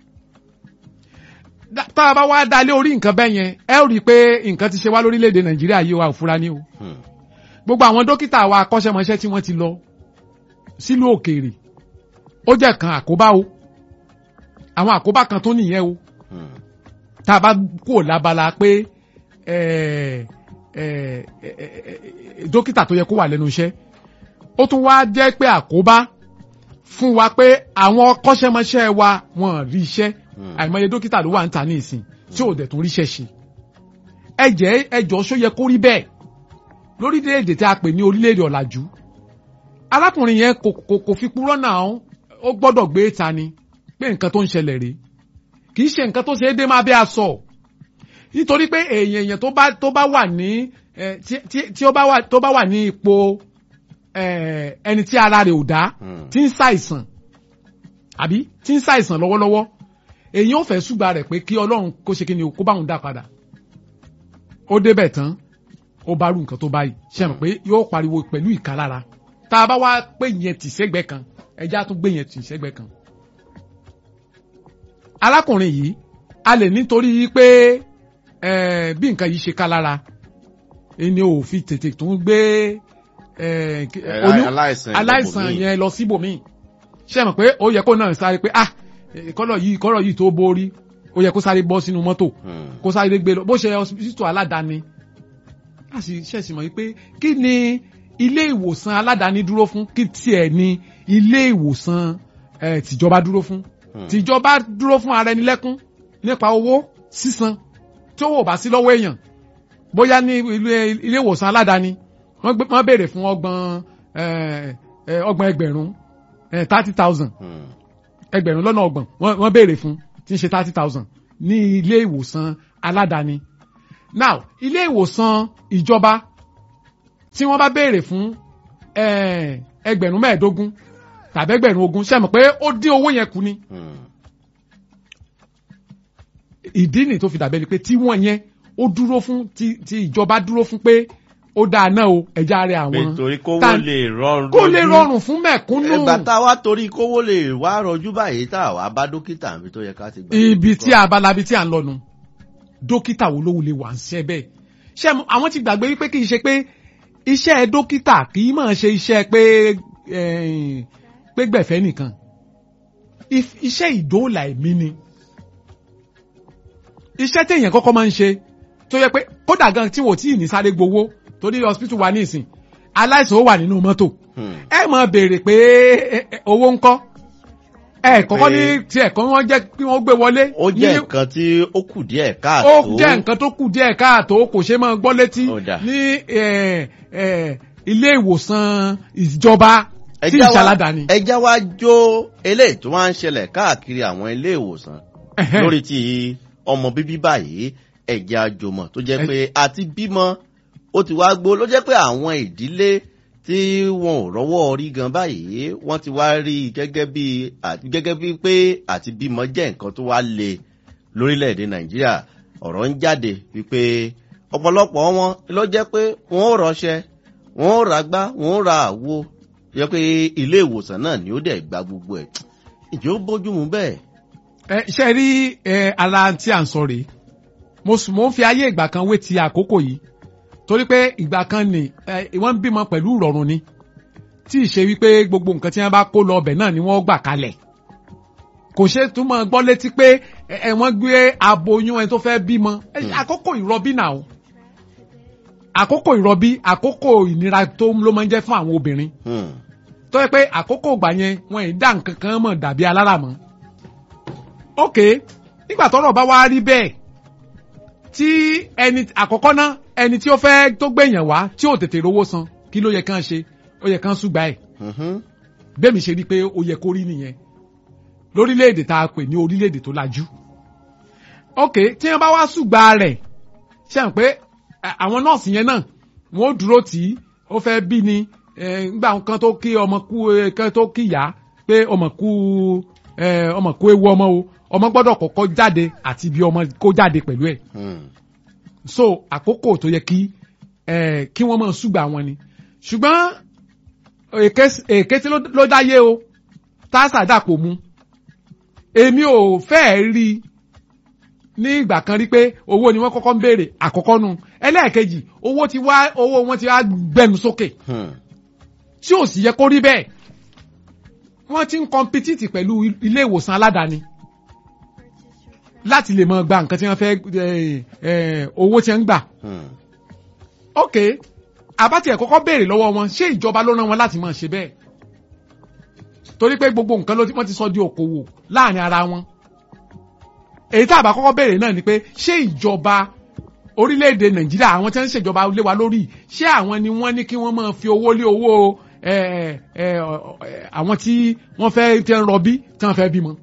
Dá- tá a bá wá dalé orí nǹkan bẹ́ẹ̀ yẹn ẹ ó rí i pé nǹkan ti ṣe wá lórílẹ̀‐èdè nàìjíríà yìí wa ò fura ní o Hmm. gbogbo àwọn dókítà wa akọ́ṣẹ́mọṣẹ́ tí wọ́n ti lọ sílùú òkèèrè ó jẹ́ kan àkóbá o àwọn àkóbá kan tó nìyẹn o Hmm. tá a bá kúrò lábala pé eh, eh, eh, eh, dókítà tó yẹ kó wà lẹ́nu iṣẹ́ ó tún wá jẹ́ pé àkóbá fún wa pé àwọn akọ́ṣẹ́mọṣẹ́ wa wọ́n rí iṣẹ́ Hmm. àìmọye dókítà ló wà ń ta ní ìsìn tí ò dẹ̀ tún ríṣẹ́ ṣe ẹ jẹ́ ẹ jọ ṣó yẹ kó rí bẹ́ẹ̀ lórílẹ̀‐èdè tí a pè ní orílẹ̀‐èdè ọ̀làjú arákùnrin yẹn kò kò kò fi purọ́ náà ó gbọ́dọ̀ gbé ta ni pé nǹkan tó ń ṣẹlẹ̀ rèé kì í ṣe nǹkan tó ṣe é dé máa bí a sọ nítorí pé èèyàn èèyàn tó bá tó bá wà ní eh, tí tí- tí ó bá wà tó bá wà ní ipò eh, ẹni tí ara rẹ̀ ò dá Hmm. tí ń ṣàìsàn àbí tí ń ṣàìsàn lọ́wọ́lọ́wọ́ èyí ò fẹ́ ṣùgbà rẹ̀ pé kí ọlọ́run kó ṣe kí ni o, kó bá òun dá padà ó débẹ̀ tán ó bá rú nǹkan tó báyìí ṣe mọ̀ pé yóò pariwo pẹ̀lú ìkalára tá a bá wá pé yẹn tì sẹ́gbẹ́ kan ẹja tún gbé yẹn tì sẹ́gbẹ́ kan. arákùnrin yìí a lè nítorí pé eh, bí nǹkan yìí ṣe ká lára ẹni ò fi tètè tún gbé eh, kí- Eh, oyún- aláìsàn aláìsàn ibòmíì. yẹn lọ síbòmíì ṣe mọ̀ pé ó yẹ kó náà sáré pé ah eh, kọ́lọ̀ yìí kọ́lọ̀ yìí tó borí ó yẹ kó sáré bọ́ sínú mọ́tò Hmm. kó sáré gbé lọ bó ṣe hospital aládàáni a sì ṣẹ̀sì mọ̀ wípé kí ni ilé ìwòsàn aládàáni dúró fún kí tiẹ̀ ni ilé ìwòsàn eh, tìjọba dúró fún Hmm. tìjọba dúró fún ara ẹni lẹ́kún nípa owó sísan tí owó ò bá sí lọ́wọ́ èèyàn bóyá ní ilé ilé ìwòsàn aládàáni wọ́n gbé- wọ́n béèrè fún ọgbọ̀n eh, eh, ọgbọ̀n ẹgbẹ̀rún thirty thousand Hmm. ẹgbẹ̀rún lọ́nà ọgbọ̀n wọ́n wọ́n béèrè fún tí ń ṣe thirty thousand ní ilé ìwòsàn aládàáni. now ilé ìwòsàn ìjọba tí wọ́n bá béèrè fún eh, ẹgbẹ̀rún mẹ́ẹ̀ẹ́dógún tàbí ẹgbẹ̀rún ogún ṣe mọ̀ pé ó dín owó yẹn kù ni Hmm. ìdí nì tó fi dàbẹ́ ni pé tí wọ́n yẹn ó dúró fún tí tí ìjọba dúró fún pé ó dáa náà o ẹja rẹ àwọn nítorí kówó tá- lè rọrùn kó lè lójú. rọrùn fún mẹ̀kúnnù ìgbà tá a wá torí kówó lè wá rọjú báyìí tá a wá bá dókítà níbi tó yẹ ká ti gbà. ibi tí abalabi tí à ń lọnu dókítà wo ló wulẹ̀ wà ń ṣe bẹ́ẹ̀ ṣé mo- àwọn ti gbàgbé wípé kì í ṣe pé iṣẹ́ dókítà kì í máa ṣe iṣẹ́ pé eh, pé gbẹ̀fẹ́ nìkan If- iṣẹ́ ìdóòlà ẹ̀mí ni iṣẹ́ téèyàn kọ́kọ́ máa ń ṣe tó yẹ pé kódà gan tí wò tí ì ní sáré gbowó torí hospital wa ní ìsìn aláìsàn ó wà nínú mọ́tò Hmm. ẹ máa béèrè pé eh, eh, owó ń kọ́ ẹ kọ́kọ́ ní Pé- tiẹ̀ kọ́ wọ́n jẹ́ kí wọ́n gbé wọlé ó jẹ́ ní- nǹkan tí ó kù díẹ̀ ó káàtó. jẹ́ nǹkan tó kù díẹ̀ káàtó kò ṣe máa gbọ́ létí Ó dà. ní eh, eh, ilé ìwòsàn ìjọba tí Ẹjá wa- ìṣàládàáni. ẹjá wa jó eléyìí tó wá ń ṣẹlẹ̀ káàkiri àwọn ilé ìwòsàn Ẹ̀hẹ́n. lórí ti ọmọ bíbí báyìí ẹ̀jẹ̀ àjòmọ̀ tó jẹ́ Ẹ- pé àti bímọ ó ti wá gbó ló jẹ́ pé àwọn ìdílé tí wọn ò rọ́wọ́ orí gan báyìí wọ́n ti wá rí i gẹ́gẹ́ bí àti gẹ́gẹ́ bí pé àti bímọ jẹ́ nǹkan tó wá le lórílẹ̀‐èdè nàìjíríà ọ̀rọ̀ ń jáde wípé ọ̀pọ̀lọpọ̀ wọn ló jẹ́ pé wọ́n ò rọṣẹ́ wọ́n ò ra gbá wọ́n ò ra àwo jẹ́ pé ilé ìwòsàn náà ni ó dẹ̀ gba gbogbo ẹ̀ ìjọ bójúmu bẹ́ẹ̀. ẹ ṣe rí ẹ ara tí à ń sọ rèé mo sùn mo ń fi ayé ìgbà kan wé ti àkókò yìí torí pé ìgbà kan ni ẹ wọ́n ń bímọ pẹ̀lú ìrọ̀rùn ni tí ì ṣe wípé gbogbo nǹkan tí wọ́n bá kó lọ ọbẹ̀ náà ni wọ́n gbà kalẹ̀ kò ṣe túmọ̀ gbọ́ létí pé ẹ ẹ, wọ́n gbé aboyún ẹni tó fẹ́ bímọ ẹ, Hmm. àkókò ìrọbí náà o àkókò ìrọbí àkókò ìnira tó ló máa ń jẹ́ fún àwọn obìnrin Hmm. tó yẹ pé àkókò ìgbà yẹn wọn ì dá nǹkan kan mọ̀ dàbí alára mọ́. ok nígbà tọ́rọ̀ bá wá rí bẹ́ẹ̀ tí ẹni àkọ́kọ́ ná ẹni tí ó fẹ́ tó gbẹ̀yàn wá tí ò tètè rówó san kí ló yẹ kán ṣe ó yẹ kán ṣùgbà ẹ̀ Mhm. bẹ́ẹ̀ mi ṣe rí i pé ó yẹ kó rí nìyẹn lórílẹ̀‐èdè tá a pè ní orílẹ̀‐èdè tó lajú. ok tí wọ́n bá wá ṣùgbà rẹ̀ ṣe hàn pé à- àwọn nọ́ọ̀sì yẹn náà wọ́n ó dúró tì í ó fẹ́ bí ni eh, ngbà kan tó kí ọmọ kú eh, kan tó kí ìyá pé ọmọ kú eh, ọmọ kú ewu ọmọ o ọmọ gbọ́dọ̀ kọ́kọ́ jáde àti bí ọmọ kó jáde pẹ̀lú ẹ̀ Hmm. so àkókò tó yẹ kí eh, kí wọ́n máa ṣùgbà wọn ni ṣùgbọ́n èké èké tí ló- ló dáyé o tásà dàpọ̀ mu èmi ò fẹ́ẹ̀ rí i ní ìgbà kan rí pé owó ni wọ́n kọ́kọ́ ń béèrè àkọ́kọ́ nu ẹlẹ́ẹ̀kejì owó ti wá owó wọn ti wá gbẹnu sókè Hmm. tí ò sì yẹ kó rí bẹ́ẹ̀ wọ́n ti ń kọmpitìtì pẹ̀lú ilé ìwòsàn aládàáni láti lè máa gba nǹkan tí wọ́n fẹ́ eh, eh, owó tí wọ́n ń gbà Hmm. ok àbátì ẹ̀ kọ́kọ́ béèrè lọ́wọ́ wọn ṣé ìjọba ló rán wọn láti máa ṣe bẹ́ẹ̀ torí pé gbogbo nǹkan ló ti wọ́n ti sọ di òkòwò láàrin ara wọn èyí tá a bá kọ́kọ́ béèrè náà ni pé ṣé ìjọba orílẹ̀-èdè nàìjíríà àwọn tí wọ́n ń ṣèjọba lé wa lórí ṣé àwọn ni wọ́n ní kí wọ́n máa fi owó lé owó ẹ, ẹ, ọ, ẹ, àwọn tí wọ́n fẹ́ tí ń rọbí tí wọ́n fẹ́ bímọ.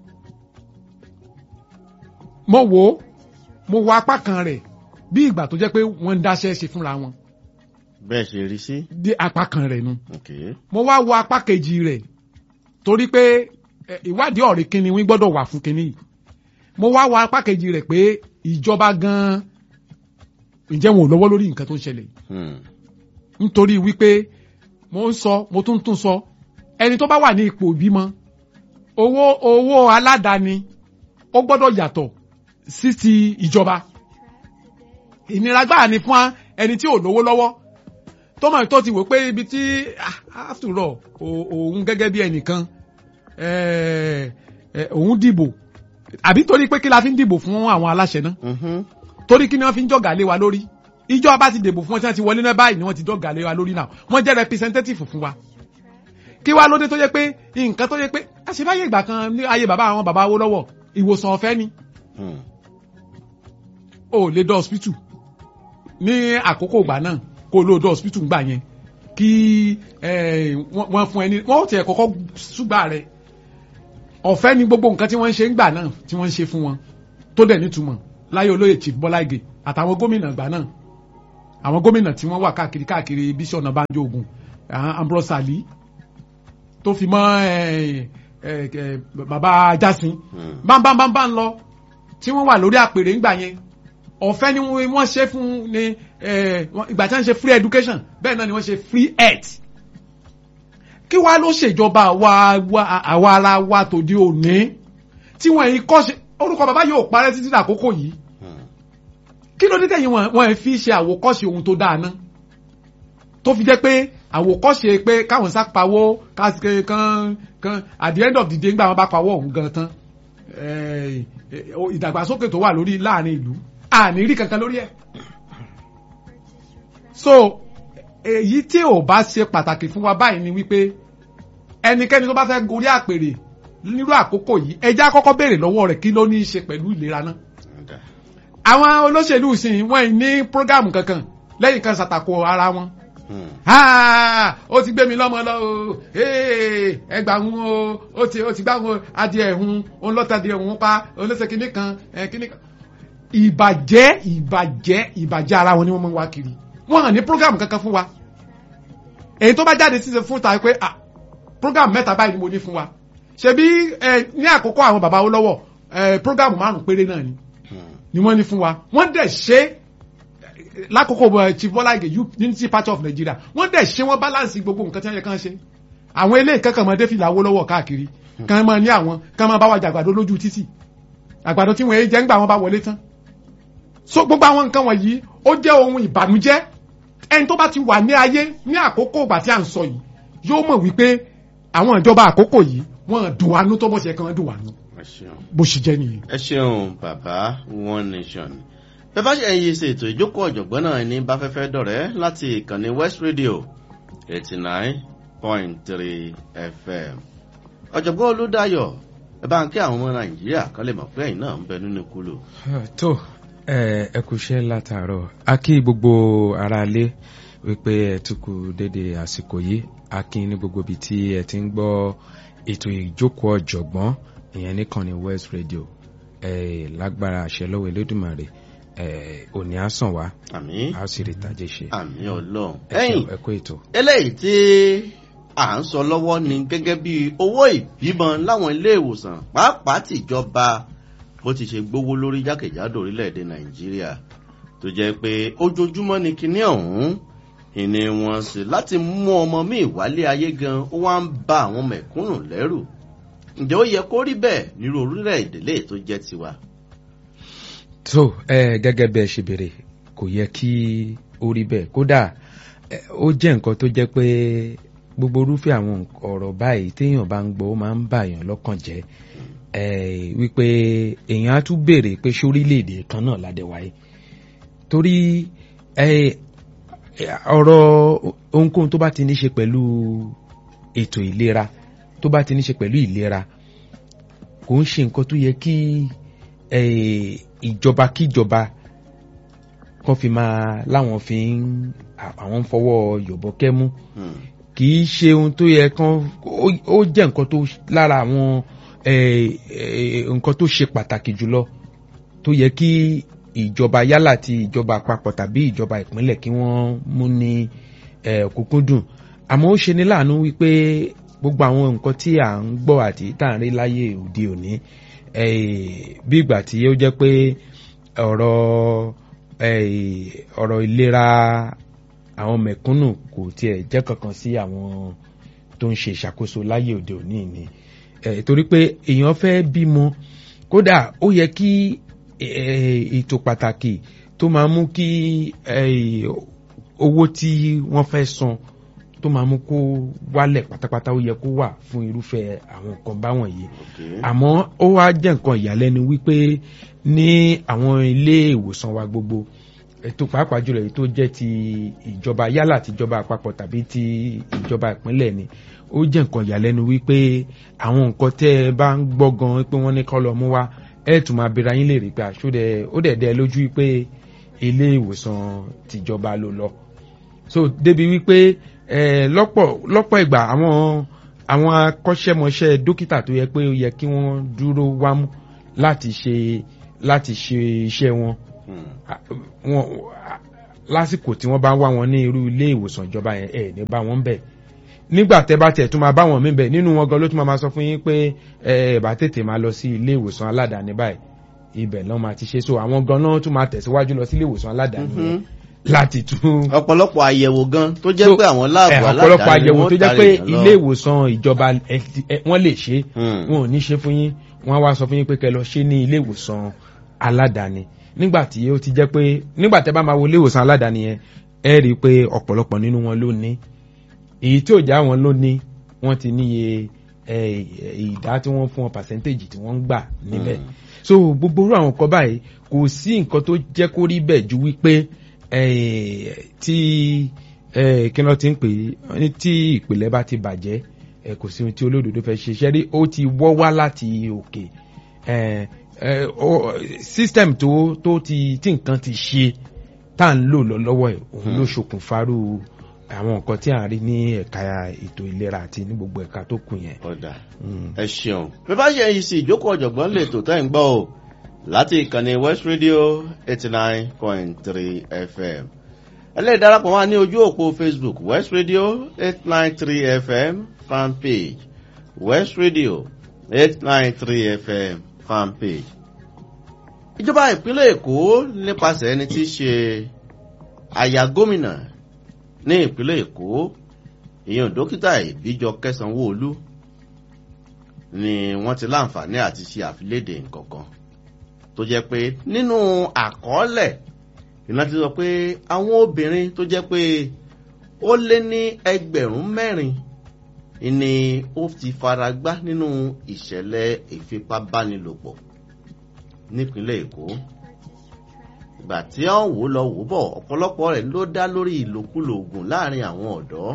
mo wò ó mo wo apá kan rẹ̀ bí ìgbà tó jẹ́ pé wọ́n ń dáṣẹ́ ṣe fúnra wọn bẹ́ẹ̀ ṣe rí sí. dé apá kan rẹ̀ nu ok mo wá wo apá kejì rẹ̀ torí pé ẹ, ìwádìí ọ̀rẹ́ kínní wí gbọ́dọ̀ wà fún kínní yìí mo wá wo apá kejì rẹ̀ pé ìjọba gan-an ǹjẹ́ wọn ò lọ́wọ́ lórí nǹkan tó ń ṣẹlẹ̀ yìí Hmm. nítorí wípé mo ń sọ mo tún tún sọ ẹni tó bá wà ní ipò ìbímọ owó owó aládàáni ó gbọ́dọ̀ yàtọ̀ sí ti ìjọba ìnira gbáà ni fún ẹni tí ò lówó lọ́wọ́ tó mọ̀ tó ti wò pé ibi tí ah, after all o- òun gẹ́gẹ́ bí ẹnìkan eh, eh, òun dìbò àbí torí pé kí la fi ń dìbò fún àwọn aláṣẹ náà Mhm. torí kí ni wọ́n fi ń jọ̀gà lé wa lórí ìjọba ti dìbò fún wọn tí wọ́n ti wọlé náà báyìí ni wọ́n ti jọ̀gà lé wa lórí náà wọ́n jẹ́ representative fún wa kí wá lóde tó yẹ pé nǹkan tó yẹ pé àṣebáyé ìgbà kan ní ayé bàbá àwọn bàbá owó lọ́wọ́ ìwòsàn ọ̀fẹ́ ni Hmm. o lè dọ́ hospital ní àkókò ìgbà náà kó ló dọ́ hospital gbà yẹn kí eh, wọ́n wọ́n fún ẹni wọ́n ó tiẹ̀ kọ́kọ́ ṣùgbà rẹ̀ ọ̀fẹ́ ni gbogbo nǹkan tí wọ́n ń ṣe ń gbà náà tí wọ́n ń ṣe fún wọn tó dẹ̀ nítumọ̀ láyé olóyè chief bọ́lá ìgè àtàwọn gómìnà ìgbà náà àwọn gómìnà tí wọ́n wà káàkiri káàkiri bíṣọ̀ ọ̀nàbánjọ́ ogun ambrose ali tó fi mọ́ eh, eh, eh, bàbá jasin Hmm. bámbámbámbá ń lọ tí wọ́n wà lórí àpèrè ńgbà yẹn ọ̀fẹ́ ni wọ́n wọ́n ṣe fún ní eh, wọ́n- ìgbà tí wọ́n ṣe free education bẹ́ẹ̀ náà ni wọ́n ṣe free health kí wá ló ṣèjọba àwa àwa- àwa ara wa tòde òní tí wọ́n yìí kọ́ ṣe orúkọ bàbá yóò parẹ́ títí dàkókò yìí Hmm. kí ló dé tẹ̀yìn wọn wọn fi ṣe àwòkọ́ṣe ohun tó dáa ná tó fi jẹ́ pé àwòkọ́ṣe pé káwọn sá pawó ká- kan kan at the end of the day ńgbà wọn bá pawó ọ̀hún gan tán eh, eh, ìdàgbàsókè tó wà lórí láàrin ìlú àní rí kankan lórí ẹ̀ so èyí tí ò bá ṣe pàtàkì fún wa báyìí ni wípé ẹnikẹ́ni tó bá fẹ́ gorí àpèrè nírú àkókò yìí ẹjẹ́ àkọ́kọ́ béèrè lọ́wọ́ rẹ̀ kí ló ní í ṣe pẹ̀lú ìlera náà Ọ̀dà. àwọn olóṣèlú sìn wọ́n ní prógámù kankan lẹ́yìn kan ṣàtàkò ara wọn. Hmm. Ah, ó ti gbé mi lọ́mọ lọ o Ee, ẹgbà ń o ó ti ó ti gbá wọn adìẹ ẹ̀hún òun lọ́tàdìẹ ẹ̀hún pa olóṣè kìíní kan ẹ̀ kìíní kan. ìbàjẹ́ ìbàjẹ́ ìbàjẹ́ ara wọn ni wọ́n mọ̀ wá kiri wọ́n hàn ní prógámù kankan fún wa èyí tó bá jáde sí fún ta pé ah prógámù mẹ́ta báyìí ni mo ní fún wa ṣebí ẹ ní àkókò àwọn bàbá wo lọ́wọ́ ẹ prógámù márùn péré náà ni Hmm. ni wọ́n ní fún wa wọ́n dẹ̀ ṣe lákòókò bọ̀ chief Bọ́lá Ìgè unity party of Nigeria wọ́n dẹ̀ ṣe wọ́n balance gbogbo nǹkan tí wọ́n yẹ kán ṣe àwọn eléyìí kankan mọ́ défìlà owó lọ́wọ́ káàkiri kán máa ní àwọn kán máa bá wa jẹ àgbàdo lójú títì àgbàdo tí wọ́n yé jẹ́ ńgbà wọn bá wọlé tán so gbogbo àwọn nǹkan wọ̀nyí ó jẹ́ ohun ìbànújẹ́ ẹni tó bá ti wà ní ayé ní àkókò ìgbà tí à ń sọ yìí yóò mọ̀ wípé àwọn ìjọba àkókò yìí wọ́n dùn wánú tó bọ́ sí ẹ̀kan dùn wánú ẹ ṣeun. bó ṣe jẹ́ nìyẹn. ẹ ṣeun bàbá one nation bẹ́ẹ̀ bá ṣe ẹ̀yin ṣe ètò ìjókòó ọ̀jọ̀gbọ́n náà ní báfẹ́fẹ́ dọ̀rẹ́ láti ìkànnì west radio eighty nine point three fm ọ̀jọ̀gbọ́n olúdáyọ̀ ẹ bá ń kí àwọn ọmọ nàìjíríà kan lè mọ̀ pé ẹ̀yin náà ń bẹ nínú kúlò. tó ẹ ẹ kú iṣẹ́ látàárọ̀ a kí gbogbo aráalé wípé ẹ tún kú dédé àsìkò yìí a kí ní gbogbo ibi tí ẹ ti ń gbọ́ ètò ìjókòó ọ̀jọ̀gbọ́n ìyẹn nìkànnì west radio ẹ lágbára àṣẹ lọ́wọ́ elédùmarè eh, òní á sàn wá àmì a ó sì rí ìtàjẹ ṣe àmì ọlọ́run. ẹ ṣeun, ẹ̀yìn ẹ kú ètò. eléyìí tí à ń sọ lọ́wọ́ ni gẹ́gẹ́ bí owó ìbímọ láwọn ilé ìwòsàn pàápàá tìjọba bó ti ṣe gbówó lórí jákèjádò orílẹ̀-èdè nàìjíríà tó jẹ́ pé ojoojúmọ́ ni kinní ọ̀hún ìní wọn sì láti mú ọmọ míì wálé ayé gan ó wá ń ba àwọn mẹ̀kúnnù lẹ́rù ǹjẹ́ ó yẹ kó rí bẹ́ẹ̀ nírú orílẹ̀-èdè lè tó jẹ́ tiwa. so ẹ gẹ́gẹ́ bẹ́ẹ̀ ṣe béèrè kò yẹ kí ó rí bẹ́ẹ̀ kódà ẹ, ó jẹ́ nǹkan tó jẹ́ pé gbogbo irúfẹ́ àwọn nk- ọ̀rọ̀ báyìí téèyàn bá ń gbọ́ ó máa ń bàyàn lọ́kàn jẹ́ ẹ wípé èèyàn á tún béèrè pé ṣé orílẹ̀-èdè kan náà ládẹ wáyé torí ẹ ọ̀rọ̀ ohunkóhun tó bá ti ní ṣe pẹ̀lú ètò ìlera tó bá ti ní ṣe pẹ̀lú ìlera kò ń ṣe nǹkan tó yẹ kí eh, ìjọba kíjọba kan fi máa láwọn fi ń àwọn ń fọwọ́ yọ̀bọ kẹ́mú Hmm. kì í ṣe ohun tó yẹ kán ó- ó jẹ́ nǹkan tó lára àwọn eh, eh, nǹkan tó ṣe pàtàkì jùlọ tó yẹ kí ìjọba yálà ti ìjọba àpapọ̀ tàbí ìjọba ìpínlẹ̀ kí wọ́n mú ní eh, òkúnkúndùn àmọ́ ó ṣe ní láàánú wípé gbogbo àwọn nǹkan tí à ń gbọ́ àti tá à ń rí láyé òde òní eh, bí ìgbà tí ó jẹ́ pé ọ̀rọ̀ eh, ọ̀rọ̀ ìlera àwọn mẹ̀kúnnù kò tiẹ̀ jẹ́ kankan sí àwọn tó ń ṣe ìṣàkóso láyé òde òní ni eh, torí pé èèyàn fẹ́ bímọ kódà ó yẹ kí eh, ètò pàtàkì tó máa mú kí eh, owó tí wọ́n fẹ́ san tó máa mú kó wálẹ̀ pátápátá ó yẹ kó wà fún irúfẹ́ àwọn nǹkan báwọn yìí Okay. àmọ́ ó wá jẹ́ nǹkan ìyàlẹ́nu wípé ní àwọn ilé ìwòsàn wa gbogbo ètò pàápàá jùlọ èyí tó jẹ́ ti ìjọba yálà ti ìjọba àpapọ̀ tàbí ti ìjọba ìpínlẹ̀ ni ó jẹ́ nǹkan ìyàlẹ́nu wípé àwọn nǹkan tẹ́ ẹ bá ń gbọ́ gan pé wọ́n ní kọ́ lọ mú wá ẹ̀ tún máa bèèrè ayín lè rí pé àṣọdẹ ó dẹ̀ dẹ́ lójú wípé ilé ìwòsàn tìjọba ló lọ so débi wípé eh, lọ́pọ̀ lọ́pọ̀ ìgbà àwọn àwọn akọ́ṣẹ́mọṣẹ́ dókítà tó yẹ pé ó yẹ kí wọ́n dúró wámú láti ṣe láti ṣe iṣẹ́ wọn Hmm. Ah, wọn ah, lásìkò tí wọ́n bá wá wọn ní irú ilé ìwòsàn ìjọba yẹn ẹ̀ ní bá wọn bẹ̀ nígbà tẹ́ bá tẹ̀ tún máa bá wọn mí bẹ̀ nínú wọn gan ló tún máa máa sọ fún yín pé ẹ ẹ bá tètè máa lọ sí ilé ìwòsàn aládàáni báyìí ibẹ̀ náà máa ti ṣe so àwọn gan náà tún máa tẹ̀síwájú lọ sí ilé ìwòsàn aládàáni yẹn Mhm. láti tún ọ̀pọ̀lọpọ̀ àyẹ̀wò gan tó jẹ́ So, pé àwọn láàbù ẹ, aládàáni ọ̀pọ̀lọpọ̀ àyẹ̀wò wọ́n tó jẹ́ tàrí pé èèyàn lọ. ilé ìwòsàn ìjọba ẹ ti- ẹ, wọ́n lè ṣe Hmm. wọn ò ní ṣe fún yín wọ́n á wá sọ fún yín pé kẹ́ lọ ṣe ní ilé ìwòsàn aládàáni nígbà tí ó ti jẹ́ pé nígbà tẹ́ bá máa wo ilé ìwòsàn aládàáni yẹn ẹ rí i pé ọ̀pọ̀lọpọ̀ nínú wọn ló ní èyí tí ò já wọn ló ní wọ́n ti níye ẹ, ìdá tí wọ́n fún wọn percentage tí wọ́n ń gbà níbẹ̀ Hmm. so gbogbo irú àwọn nǹkan báyìí kò sí nǹkan tó jẹ́ kó rí bẹ́ẹ̀ ju wípé eh, tí eh, kí wọ́n ti ń pè é ní tí ìpìlẹ̀ bá ti bàjẹ́ eh, kò sí ohun tí olódodo fẹ́ ṣe ṣẹ́rí ó ti wọ́ wá láti òkè eh, eh, ó- system tó tó ti tí nǹkan ti ṣe tá à ń lò lọ lọ́wọ́ ẹ̀ òun ló ṣokùnfàrú àwọn nǹkan tí à ń rí ní ẹ̀ka ètò ìlera àti ní gbogbo ẹ̀ka tó kù yẹn. ọ̀dà Mm. ẹ ṣeun bí bá ṣe yìí sí ìjókòó ọ̀jọ̀gbọ́n lè tò tẹ́ ń gbọ́ o láti ìkànnì west radio eighty nine point three fm ẹlẹ́yìn darapọ̀ wá ní ojú òpó facebook west radio eight nine three fm fan page west radio eight nine three fm fan page. ìjọba ìpínlẹ̀ èkó nípasẹ̀ ẹni tí í ṣe aya gómìnà ní ìpínlẹ̀ èkó èèyàn dókítà ìbíjọ kẹsànwóolu ni wọ́n ti láǹfààní àti ṣe àfilédè nǹkankan tó jẹ́ pé nínú àkọọ́lẹ̀ iná ti sọ pé àwọn obìnrin tó jẹ́ pé ó lé ní ẹgbẹ̀rún mẹ́rin ni ó ti fara gbá nínú ìṣẹ̀lẹ̀ ìfipábánilòpọ̀ nípínlẹ̀ èkó ìgbà tí wọ́n wò lọ wò bọ̀ ọ̀pọ̀lọpọ̀ rẹ̀ ló dá lórí ìlòkulò oògùn láàrin àwọn ọ̀dọ́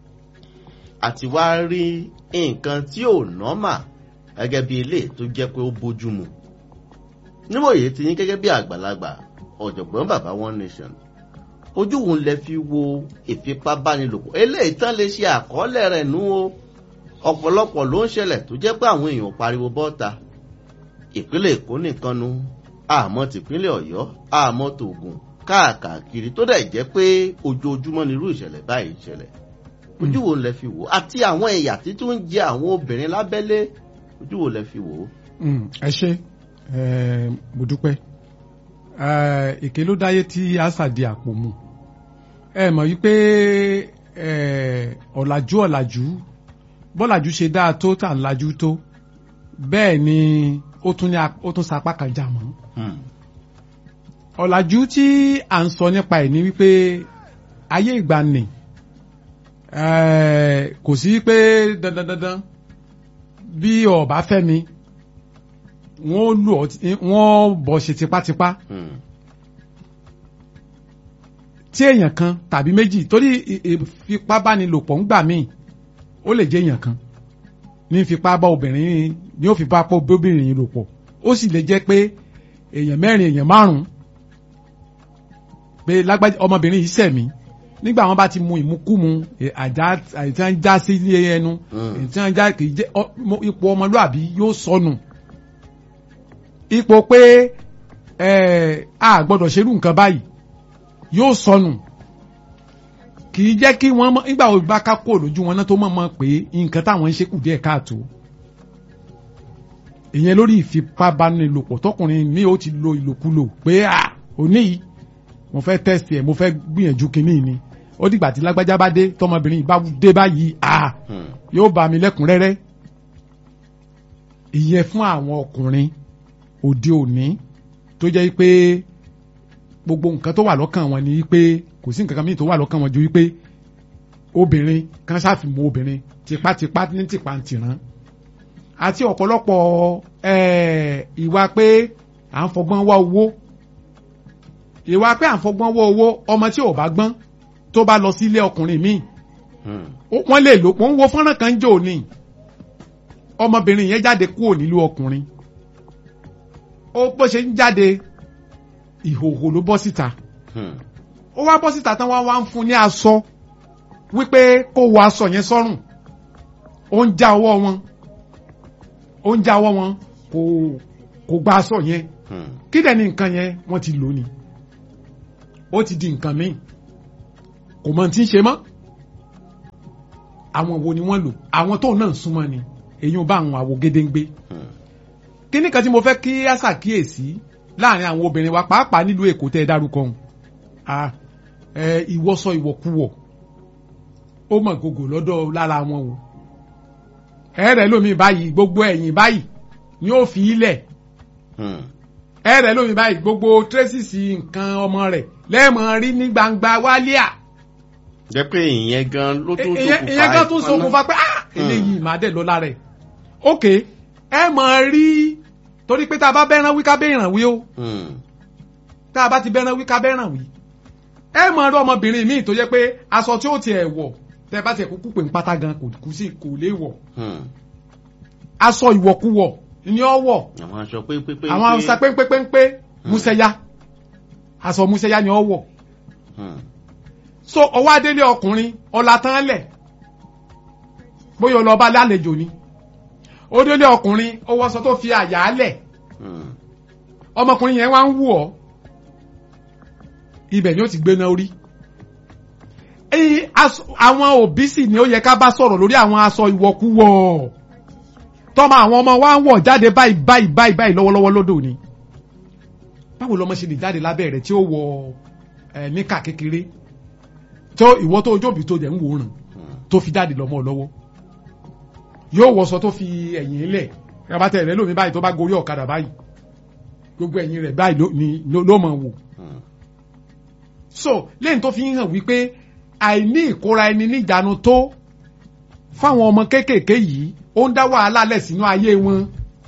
àti wá rí nǹkan tí ò nọ́mà gẹ́gẹ́ bí ilé tó jẹ́ pé ó bójúmu níwòye ti yín gẹ́gẹ́ bí àgbàlagbà ọ̀jọ̀gbọ́n bàbá one nation ojú wo lẹ fi wo ìfipábánilòpọ̀ eléyìí tán lè ṣe àkọọ́lẹ̀ rẹ̀ nú o ọ̀pọ̀lọpọ̀ ló ń ṣẹlẹ̀ tó jẹ́ pé àwọn èèyàn ò pariwo bọ́ta ìpínlẹ̀ èkó nìkan nu àmọ́ tìpínlẹ̀ ọ̀yọ́ àmọ́ tògùn káàkiri tó dẹ̀ jẹ́ pé ojoojúmọ́ ni irú ìṣẹ̀lẹ̀ báyìí ṣẹlẹ̀ ojú wo lẹ fi wò àti àwọn ẹ̀yà tí tó ń jẹ àwọn obìnrin lábẹ́lé ojú wo lẹ fi wò ó. Mm, ẹ ṣe ẹ mo dúpẹ́ ẹ èké ló dáyé tí àṣà di àpò mu ẹ mọ̀ wípé ẹ ọ̀làjú ọ̀làjú bọ́làjú ṣe dáa tó tà ń lajú tó bẹ́ẹ̀ ni ó tún ní a- ó tún sapá kan jà mọ́ Hmm. ọ̀làjú tí à ń sọ nípa ẹ̀ ni wípé ayé ìgbàanì eh, kò sí pé dandan dandan bí ọba fẹ́ mi wọ́n lù ọ́ tí- wọ́n bọ̀ ṣe tipátipá Hmm. tí èèyàn kan tàbí méjì torí ì- ìfipábánilòpọ̀ ń gbà míì ó lè jẹ́ èèyàn kan ní fipá bá obìnrin ní ó fipá bá obìnrin yìí lò pọ̀ ó sì lè jẹ́ pé èèyàn mẹ́rin èèyàn márùn-ún pé lágbájá ọmọbìnrin yìí sẹ̀mí nígbà wọn bá ti mu ìmukúmu ẹ, àjá àìsàn ń já sí ilé ẹnu Mm. ìtàn já kì í jẹ́ ọ- mo- ipò ọmọlúàbí yóò sọnù ipò pé ẹ a gbọ́dọ̀ ṣerú nǹkan báyìí yóò sọnù kì í jẹ́ kí wọ́n mọ̀ nígbà wo bá ká kó lójú wọn náà tó mọ̀ mọ̀ pé nǹkan táwọn ń ṣe kù díẹ̀ káàtó ìyẹn lórí ìfipábánilòpọ̀ tọkùnrin mi ó ti lo ìlòkulò pé à òní yìí mo fẹ́ tẹ́sì ẹ̀ mo fẹ́ gbìyànjú kínní ni ó dìgbà tí lágbájá bá dé tọmọbìnrin yìí bá dé báyìí à Hmm. yóò bá mi lẹ́kùnrẹ́rẹ́ ìyẹn fún àwọn ọkùnrin òde òní tó jẹ́ pé gbogbo nǹkan tó wà lọ́kàn wọn ni pé kò sí nǹkan kan mìíràn tó wà lọ́kàn wọn ju wípé obìnrin kan ṣàfihàn obìnrin tipátipá ní tìpantìrán àti ọ̀pọ̀lọpọ̀ eh, ìwà pé à ń fọgbọ́n wá owó ìwà pé à ń fọgbọ́n wá owó ọmọ tí ò bá gbọ́n tó bá lọ sí ilé ọkùnrin míì Hmm. ó- wọ́n lè lò wọ́n ń wo fọ́nrán kan jò ní ọmọbìnrin yẹn jáde kúrò nílùú ọkùnrin ó bó ṣe ń jáde ìhòhò ló bọ́ síta Hmm. ó wá bọ́ síta tán wá wá ń fún ní aṣọ wípé kó wọ aṣọ yẹn sọ́rùn ó ń já ọwọ́ wọn ó ń já ọwọ́ wọn kò kò gba aṣọ yẹn Hmm. kí dẹ̀ ni nǹkan yẹn wọ́n ti lò ní ó ti di nǹkan míì kò mọ̀ tí ń ṣe mọ́ àwọn wo ni wọ́n lò àwọn tóun náà ń súnmọ́ ni èyí ò bá àwọn àwo gédéǹgbé Hmm. kíní kan tí mo fẹ́ kí á ṣàkíyèsí láàrin àwọn obìnrin wa pàápàá nílùú èkó tẹ́ ẹ dárúkọ ọ̀hún ah ẹ ìwọsọ ìwọ̀kuwọ̀ ó mọ̀ gògò lọ́dọ̀ lára wọn o ẹ̀rẹ̀ lómi báyìí gbogbo ẹ̀yìn báyìí ni ó fi ilẹ̀ Hmm. ẹ̀rẹ̀ lómi báyìí gbogbo tírẹ́sìsì nǹkan ọmọ rẹ̀ lẹ́ẹ̀mọ̀ rí ní gbangba wálíà jẹ́ pé ìyẹn gan ló tó ìyẹn ìyẹn kan tún ṣokùnfà pé ah eléyìí máa dẹ̀ lọ́la rẹ̀ ok ẹ mọ̀ rí torí pé tá a bá bẹ́ràn wí ká bẹ́ràn wí o Hmm. tá a bá ti bẹ́ràn wí ká bẹ́ràn wí ẹ mọ̀ rí ọmọbìnrin míì tó jẹ́ pé aṣọ tí ó tiẹ̀ wọ̀ tẹ́ bá tiẹ̀ kúkú pè ń pátá gan kò kú sí kò lè wọ̀ Hmm. aṣọ ìwọ̀kuwọ̀ ni ó wọ̀ àwọn aṣọ pépépé. àwọn aṣọ péńpéńpé musẹ́yà aṣọ musẹ́yà ni ó wọ̀ Hmm. so ọwọ́ adélé ọkùnrin ọ̀la tán lẹ̀ bóyá ó lọ bá lálejò ni ó délé ọkùnrin ó wọṣọ tó fi àyà lẹ̀ Hmm. ọmọkùnrin yẹn wá ń wù ọ́ ibẹ̀ ni ó ti gbéná orí Ẹ̀yin aṣọ- àwọn òbí sì ni ó yẹ ká bá sọ̀rọ̀ lórí àwọn aṣọ ìwọ̀kuwọ̀ tọ́mọ àwọn ọmọ wa ń wọ̀ jáde báyìí báyìí báyìí báyìí lọ́wọ́lọ́wọ́ lódò ni báwo lọmọ ṣe lè jáde lábẹ́ rẹ̀ tí ó wọ ẹ̀ níkà kékeré tó ìwọ tó ojóòbí tó dẹ̀ ń wòran Hmm. tó fi jáde lọ́mọ lọ́wọ́ yóò wọṣọ tó fi ẹ̀yìn lẹ̀ rabatẹ̀ rẹ̀ lómi báyìí tó bá gorí ọ̀kadà báyìí gbogbo ẹ̀yìn rẹ̀ báyìí ló- ni ló- ló mọ̀ wò Hmm. so lẹ́yìn tó fi ń hàn wípé àìní ìkóra ẹni níjànú tó fáwọn ọmọ kéékèèké yìí ó ń dá wàhálà lẹ̀ sínú ayé wọn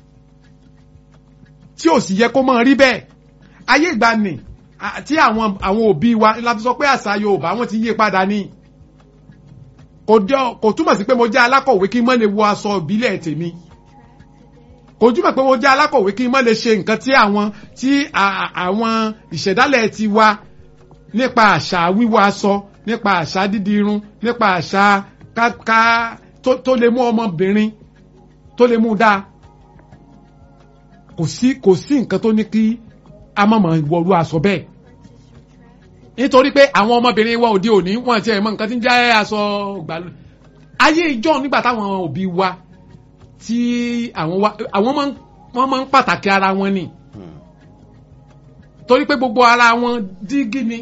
tí ò sì yẹ kó máa rí bẹ́ẹ̀ ayé ìgbàanì à- tí àwọn àwọn òbí wa la fi sọ pé àṣà Yorùbá wọn ti yí padà ní kò jọ kò túmọ̀ sí pé mo jẹ́ alákọ̀wé kí n má lè wọ aṣọ ìbílẹ̀ tèmi kò túmọ̀ pé mo jẹ́ alákọ̀wé kí n má lè ṣe nǹkan tí àwọn tí à- à- àwọn ìṣẹ̀dálẹ̀ ti wa nípa àṣà wíwọ aṣọ nípa àṣà dídì irun nípa àṣà ká tó tó lè mú ọmọbìnrin tó lè mú dáa kò sí kò sí nǹkan tó ní kí a má mọ̀ wọrú aṣọ bẹ́ẹ̀ nítorí pé àwọn ọmọbìnrin wa òde òní wọn ti ẹ̀ mọ nǹkan tí ń jẹ́ aṣọ gbàlú ayé ìjọ nígbà táwọn òbí wa tí àwọn wa àwọn máa ń wọ́n máa ń pàtàkì ara wọn ni Hmm. torí pé gbogbo ara wọn dígí ni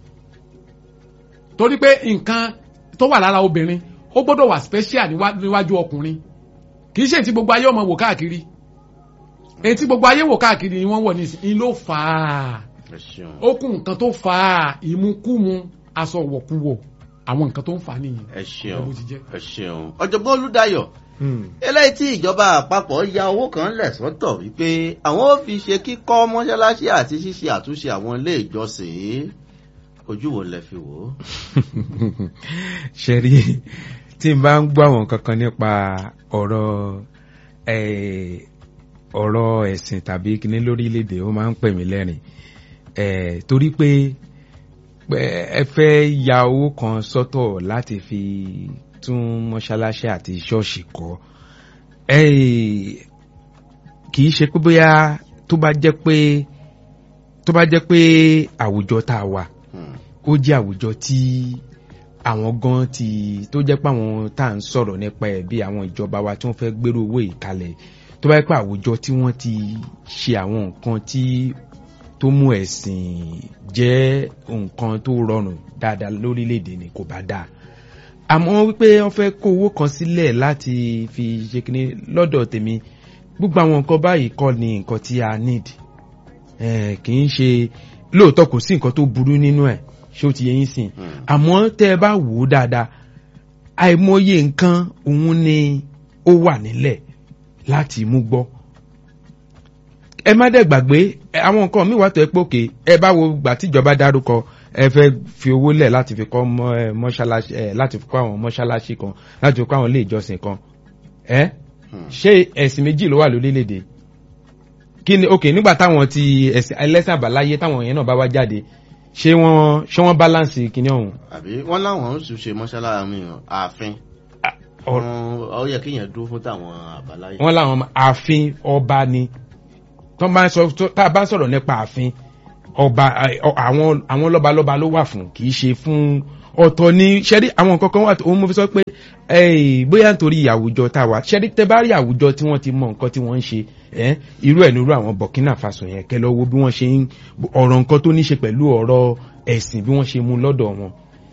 torí pé nǹkan tó wà lára obìnrin ó gbọ́dọ̀ wà special níwá- níwájú ọkùnrin kì í ṣe tí gbogbo ayé ọmọ wò káàkiri èyí tí gbogbo ayé wò káàkiri ni wọ́n wọ̀ nísìnyí ló fà á ẹ ṣeun. ó kún nǹkan tó fà á ìmukúmu aṣọ wọ̀kúwọ̀ àwọn nǹkan tó ń fà á nìyẹn ẹ ṣeun Ẹ bó ti jẹ́. ẹ ṣeun ọ̀jọ̀gbọ́n olùdáyọ̀ eléyìí tí ìjọba àpapọ̀ ya owó kan lẹ̀ sọ́tọ̀ wípé àwọn ò fi ṣe kíkọ́ mọ́ṣáláṣí àti ṣíṣe àtúnṣe àwọn ilé ìjọsìn ojú wo lẹ fi wò ó. ṣe rí tí n bá ń gbọ́ àwọn kankan nípa ọ̀rọ̀ eh, ọ̀rọ̀ ẹ̀sìn tàbí kíní lórílẹ̀‐èdè ó máa ń pè mí lẹ́rìn Eh, torí pé pé ẹ fẹ́ ya owó kan sọ́tọ̀ láti fi tún mọ́ṣáláṣí àti ṣọ́ọ̀ṣì kọ́ Eh, kì í ṣe pé bóyá tó bá jẹ́ pé tó bá jẹ́ pé àwùjọ tá a wà Hmm. ó jẹ́ àwùjọ tí àwọn gan ti tó jẹ́ pé àwọn tá à ń sọ̀rọ̀ nípa ẹ̀ bí àwọn ìjọba wa tí wọ́n fẹ́ gbérò owó ìkalẹ̀ tó bá jẹ́ pé àwùjọ tí wọ́n ti ṣe àwọn nǹkan tí tó mú ẹ̀sìn jẹ́ nǹkan tó rọrùn dáadáa lórílẹ̀‐èdè ni kò bá dáa àmọ́ wípé wọ́n fẹ́ kó owó kan sílẹ̀ láti fi ṣe kíní lọ́dọ̀ tèmi gbogbo àwọn nǹkan báyìí kọ́ ni nǹkan tí a need Eh, kì í ṣe lóòótọ́ kò sí nǹkan tó burú nínú ẹ̀ ṣé ó ti yẹ yín sìn Hmm. àmọ́ tẹ́ ẹ bá wò ó dáadáa àìmọye nǹkan òun ni ó wà nílẹ̀ láti mú gbọ́ ẹ má dẹ̀ gbàgbé ẹ, àwọn nǹkan míì wà tó ẹ pé òkè ẹ bá wo gbà tíjọba dárúkọ ẹ fẹ́ fi owó lẹ̀ láti fi kọ́ mọ́- ẹ, mọ́ṣáláṣí ẹ láti fi kọ́ àwọn mọ́ṣáláṣí kan láti fi kọ́ àwọn ilé ìjọsìn kan ẹ Hmm. ṣé ẹ̀sìn méjì ló wà lórílẹ̀‐èdè kí ni ok nígbà táwọn ti ẹ̀sìn ẹlẹ́sìn àbáláyé táwọn yẹn náà bá wá jáde ṣé wọ́n ṣé wọ́n balance kìíní ọ̀hún àbí wọ́n láwọn ń ṣe mọ́ṣáláṣí mi ààfin Ọ̀rọ̀- Wọ́n- ó yẹ kéèyàn dúró fún táwọn àbáláyé. wọ́n láwọn ọmọ ààfin ọba ni tó bá ń sọ tó- tá a bá ń sọ̀rọ̀ nípa ààfin ọba ẹ, ọ- àwọn àwọn lọ́balọ́ba ló wà fún kì í ṣe fún ọ̀tọ̀ ní ṣẹ́rí àwọn nǹkan kan wà tó mo fi sọ pé ẹ, bóyá nítorí àwùjọ tá a wà ṣẹ́rí tẹ bá rí àwùjọ tí wọ́n ti mọ nǹkan tí wọ́n ń ṣe ẹ, irú ẹ̀ nírú àwọn Burkina Faso yẹn kẹ́ lọ wo bí wọ́n ṣe ń ọ̀rọ̀ nǹkan tó ní ṣe pẹ̀lú ọ̀rọ̀ ẹ̀sìn bí wọ́n ṣe mú lọ́dọ̀ wọn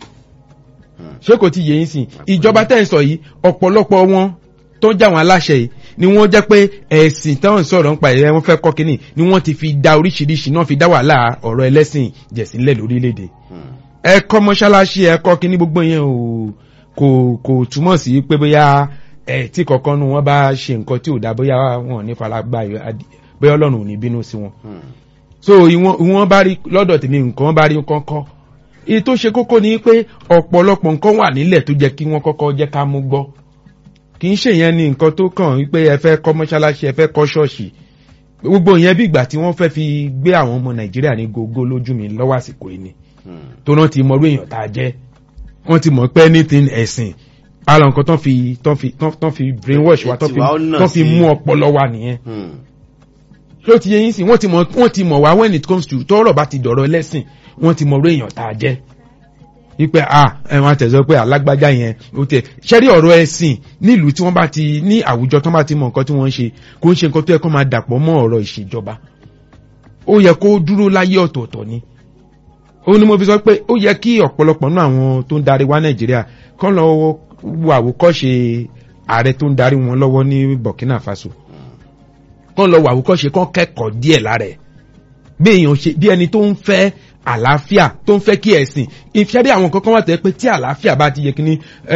Hmm. ṣé kò ti yé yín sìn ìjọba tẹ́ ń sọ yìí ọ̀pọ̀lọpọ̀ wọn tó ń jà wọn aláṣẹ yìí ni wọ́n jẹ́ pé ẹ̀sìn táwọn ń sọ̀rọ̀ nípa ẹ̀ wọ́n fẹ́ kọ́ kínní ni wọ́n ti fi da oríṣiríṣi náà fi dá wàhálà ọ̀rọ̀ ẹlẹ́sìn jẹ̀sílẹ̀ lórílẹ̀‐èdè Hmm. ẹ kọ́ mọ́ṣáláṣí ẹ kọ́ kínní gbogbo yẹn ò kò kò túmọ̀ sí pé bóyá ẹ tí kọ̀ọ̀kan nu wọn bá ṣe nǹkan tí ò dá bóyá wọn ò ní faragbá bóyá ọlọ́run ò ní bínú sí wọn Hmm. so ìwọ̀n ìwọ̀n bá rí lọ́dọ̀ tèmi nǹkan bá rí kọ́kọ́ èyí tó ṣe kókó ni pé ọ̀pọ̀lọpọ̀ nǹkan wà nílẹ̀ tó jẹ́ kí wọ́n kọ́kọ́ jẹ́ ká mú gbọ́ kì í ṣe yẹn ni nǹkan tó kàn wípé ẹ fẹ́ kọ́ mọ́ṣáláṣí ẹ fẹ́ kọ́ ṣọ́ọ̀ṣì gbogbo yẹn bí ìgbà tí wọ́n fẹ́ fi gbé àwọn ọmọ nàìjíríà ní gógó lójú mi lọ́wọ́ àsìkò yìí ni Hmm. tó náà ti mọrú èèyàn tá a jẹ́ wọ́n ti mọ̀ pé anything ẹ̀sìn ara nǹkan tán fi tán fi tán tán fi brainwash wa tán fi Ètì wa ó nà tán fi sí. mú ọpọlọ wa nìyẹn Hmm. ló ti yẹ yín sí wọ́n ti mọ̀ wọ́n ti mọ̀ wá when it comes to tọ́rọ̀ bá ti dọ̀rọ̀ ẹlẹ́sìn wọ́n ti mọ̀rọ̀ èèyàn tá a jẹ́ wípé a ẹ̀wọ̀n àtẹ̀sọ́ pé alágbájá yẹn ó tẹ̀ ṣẹ́rí ọ̀rọ̀ ẹ̀sìn nílùú tí wọ́n bá ti ní àwùjọ tí wọ́n bá ti mọ nǹkan tí wọ́n ń ṣe kó ń ṣe nǹkan tó yẹ kó máa dàpọ̀ mọ́ ọ̀rọ̀ ìṣèjọba ó yẹ kó dúró láyé ọ̀tọ̀ọ̀tọ̀ ni ó ní mo fi sọ pé ó yẹ kí ọ̀pọ̀lọpọ̀ náà àwọn tó ń darí wá nàìjíríà kán lọ wo àwòkọ́ṣe ààrẹ tó ń darí wọn lọ́wọ́ ní burkina faso kán lọ wo àwòkọ́ṣe kán kẹ́kọ̀ọ́ díẹ̀ lára ẹ̀ bí èèyàn ṣe bí ẹni tó ń fẹ́ àlàáfíà tó ń fẹ́ kí ẹ̀sìn ìfẹ́ bí àwọn kankan wà tẹ́ pé tí àlàáfíà bá ti yẹ kí ni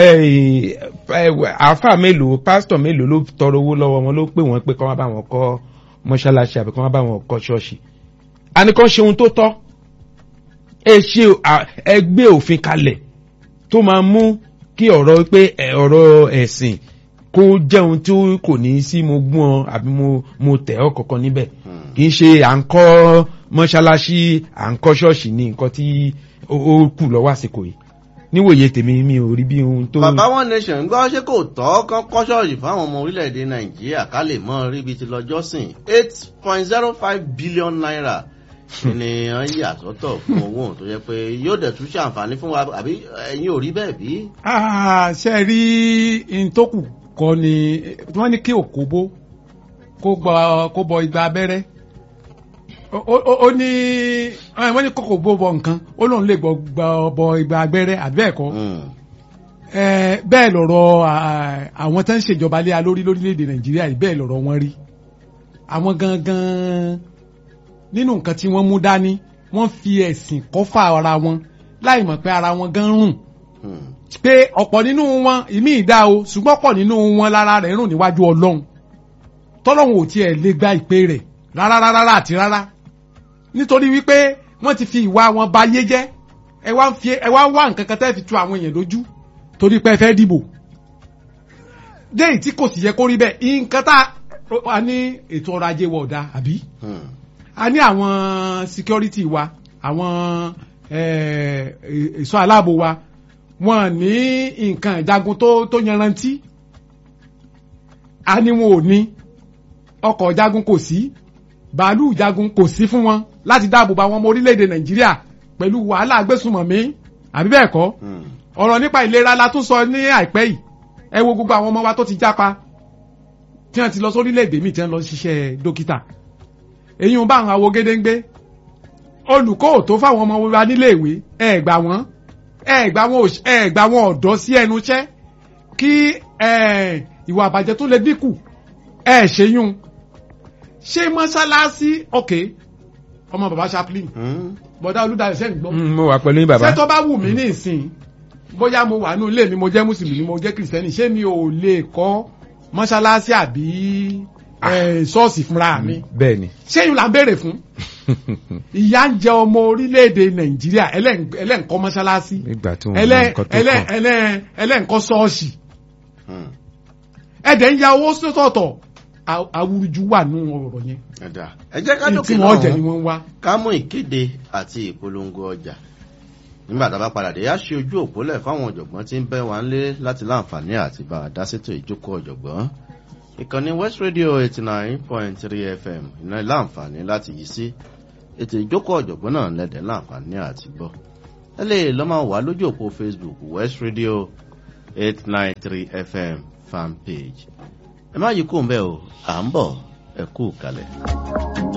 àáfà mélòó pásítọ̀ mélòó ló tọrọ owó lọ́wọ́ wọn ló pè wọ́n pé kán wá bá wọn kọ́ mọ́ṣáláṣí àbí kán wá bá wọn kọ́ ṣọ́ọ̀ṣì àníkan ṣe ohun tó tọ́ ẹ ṣe ẹ gbé òfin kalẹ̀ tó máa mú kí ọ̀rọ̀ pé ọ̀rọ̀ ẹ̀sìn kó jẹ́ ohun tí kò ní sí mo gún ọ àbí mo mo tẹ̀ ọ́ kọ̀ọ̀kan níbẹ̀ kì í ṣe à ń kọ́ mọ́ṣáláṣí à ń kọ́ ṣọ́ọ̀ṣì ní nǹkan tí ó kù lọ́wọ́ àsìkò yìí níwòye tèmi mi ò rí bí ohun tó. bàbá one nation gbọ́ ṣé kò tọ́ kán kọ́ ṣọ́ọ̀ṣì fáwọn ọmọ orílẹ̀-èdè nàìjíríà ká lè mọ ríbi ti lọ́jọ́ sìn eight point zero five billion naira ni wọ́n yà sọ́tọ̀ fún owó tó yẹ pé yóò dẹ̀ tún ṣàǹfààní fún wa àbí ẹ̀yin ò rí bẹ́ẹ̀ bí. Ah, ṣe rí ntòkù kọ́ ni wọ́n ní kí òkóbó kó gbọ́ kó bọ igba abẹ́rẹ́ Ó- ó ó ní eh, wọ́n ní kókò bó bọ nǹkan ó lóun lè gbọ́ gbọ́ bọ igba abẹ́rẹ́ àbí bẹ́ẹ̀ kọ́ Mm. Eh, bẹ́ẹ̀ lọ̀rọ̀ ah, àwọn tó ń ṣèjọba lé alórí lórílẹ̀‐èdè nàìjíríà yìí bẹ́ẹ̀ lọ̀rọ̀ wọn rí àwọn gangan nínú nǹkan tí wọ́n mú dání wọ́n fi ẹ̀sìn kọ́fà ara wọn láì mọ̀ pé ara wọn gan rùn Mm. pé ọ̀pọ̀ nínú wọn ìmí ìdá o ṣùgbọ́n ọ̀pọ̀ nínú wọn lára rẹ̀ rùn níwájú ọlọ́run tọ́lọ́run ò tiẹ̀ lè gba ìpè rẹ̀ rárá rárá àti rárá nítorí wípé wọ́n ti fi ìwà wọn ba ayé jẹ́ ẹ wá ń fi ẹ wá ń wá nǹkan kan tẹ́ fi tu àwọn èèyàn lójú torí pé ẹ fẹ́ dìbò déyìí tí kò sì yẹ kó rí bẹ́ẹ̀ nǹkan tá a ní ètò ọrọ̀ ajé wa ọ̀dà àbí Mm. a ní àwọn security wa àwọn eh, ẹ̀ṣọ́ aláàbò wa wọn ní nǹkan ìjagun tó tó yanrantí a ní wọn ò ní ọkọ̀ ìjagun kò sí bàálù ìjagun kò sí fún wọn láti dáàbò bo àwọn ọmọ orílẹ̀-èdè nàìjíríà pẹ̀lú wàhálà agbésùmọ̀mí àbí bẹ́ẹ̀ kọ́ Mm. ọ̀rọ̀ nípa ìlera la tún sọ ní àìpẹ́ yìí ẹ wo gbogbo àwọn ọmọ wa tó ti jápa tí wọ́n ti lọ sórílẹ̀-èdè míì tí wọ́n lọ ṣiṣẹ́ dókítà èyí ń bá àwọn awo gédéńgbé olùkọ́ ò tó fáwọn ọmọ wa nílé ìwé ẹ gbà wọ́n ẹ gbà wọ́n òṣ- ẹ gbà wọ́n ọ̀dọ́ sí ẹnu iṣẹ́ kí ẹ, ìwà àbàjẹ́ tó lè dínkù ẹ ṣeyún ṣé mọ́ṣáláṣí ọ̀kẹ́ ọmọ bàbá chaplain Mm. bọ̀dá olùdarí sẹ́yìn gbọ́ Mm, mo wà pẹ̀lú yín bàbá. ṣé tó bá wù mí ní ìsìn bóyá mo wà nínú ilé mi mo jẹ́ mùsùlùmí mo jẹ́ kìrìsìtẹ́nì ṣé mi ò lè kọ́ mọ́ṣáláṣí àbí eh, ṣọ́ọ̀ṣì fúnra mi bẹ́ẹ̀ ni. ṣé yìí là ń béèrè fún ìyá ń jẹ ọmọ orílẹ̀-èdè nàìjíríà ẹlẹ́- ẹlẹ́ǹkọ́ mọ́ṣáláṣí nígbà tí wọn mọ ẹlẹ́- nǹkan tó ẹlẹ́- kàn. ẹlẹ́- ẹlẹ́ǹkọ́ ṣọ́ọ̀ṣì Mm. ẹ̀dẹ̀ ń ya owó sọ́tọ̀ọ̀tọ̀ Aw- awúrúju wà nínú ọ̀rọ̀ yẹn Ẹ̀dá. ẹ jẹ́ ká tí dókè wọ́n jẹ ni náà wọ́n ń wá. ká mú ìkéde àti ìpolongo ọjà nígbà tá a bá padà dé á ṣe ojú òpólẹ̀ fáwọn ọ̀jọ̀gbọ́n tí ń bẹ́ wa ń lé láti láǹfààní àti bá a dá sétò ìjókòó ọ̀jọ̀gbọ́n ìkànnì west radio eighty nine point three fm iná láǹfààní láti yí sí ètò ìjókòó ọ̀jọ̀gbọ́n náà lẹ́dẹ̀ láǹfààní àti gbọ́ ẹ lè lọ́ máa wà lójú òpó facebook west radio eight nine three fm fan page ẹ má yí kó ń bẹ́ẹ̀ o à ń bọ̀ ẹ kú kalẹ̀.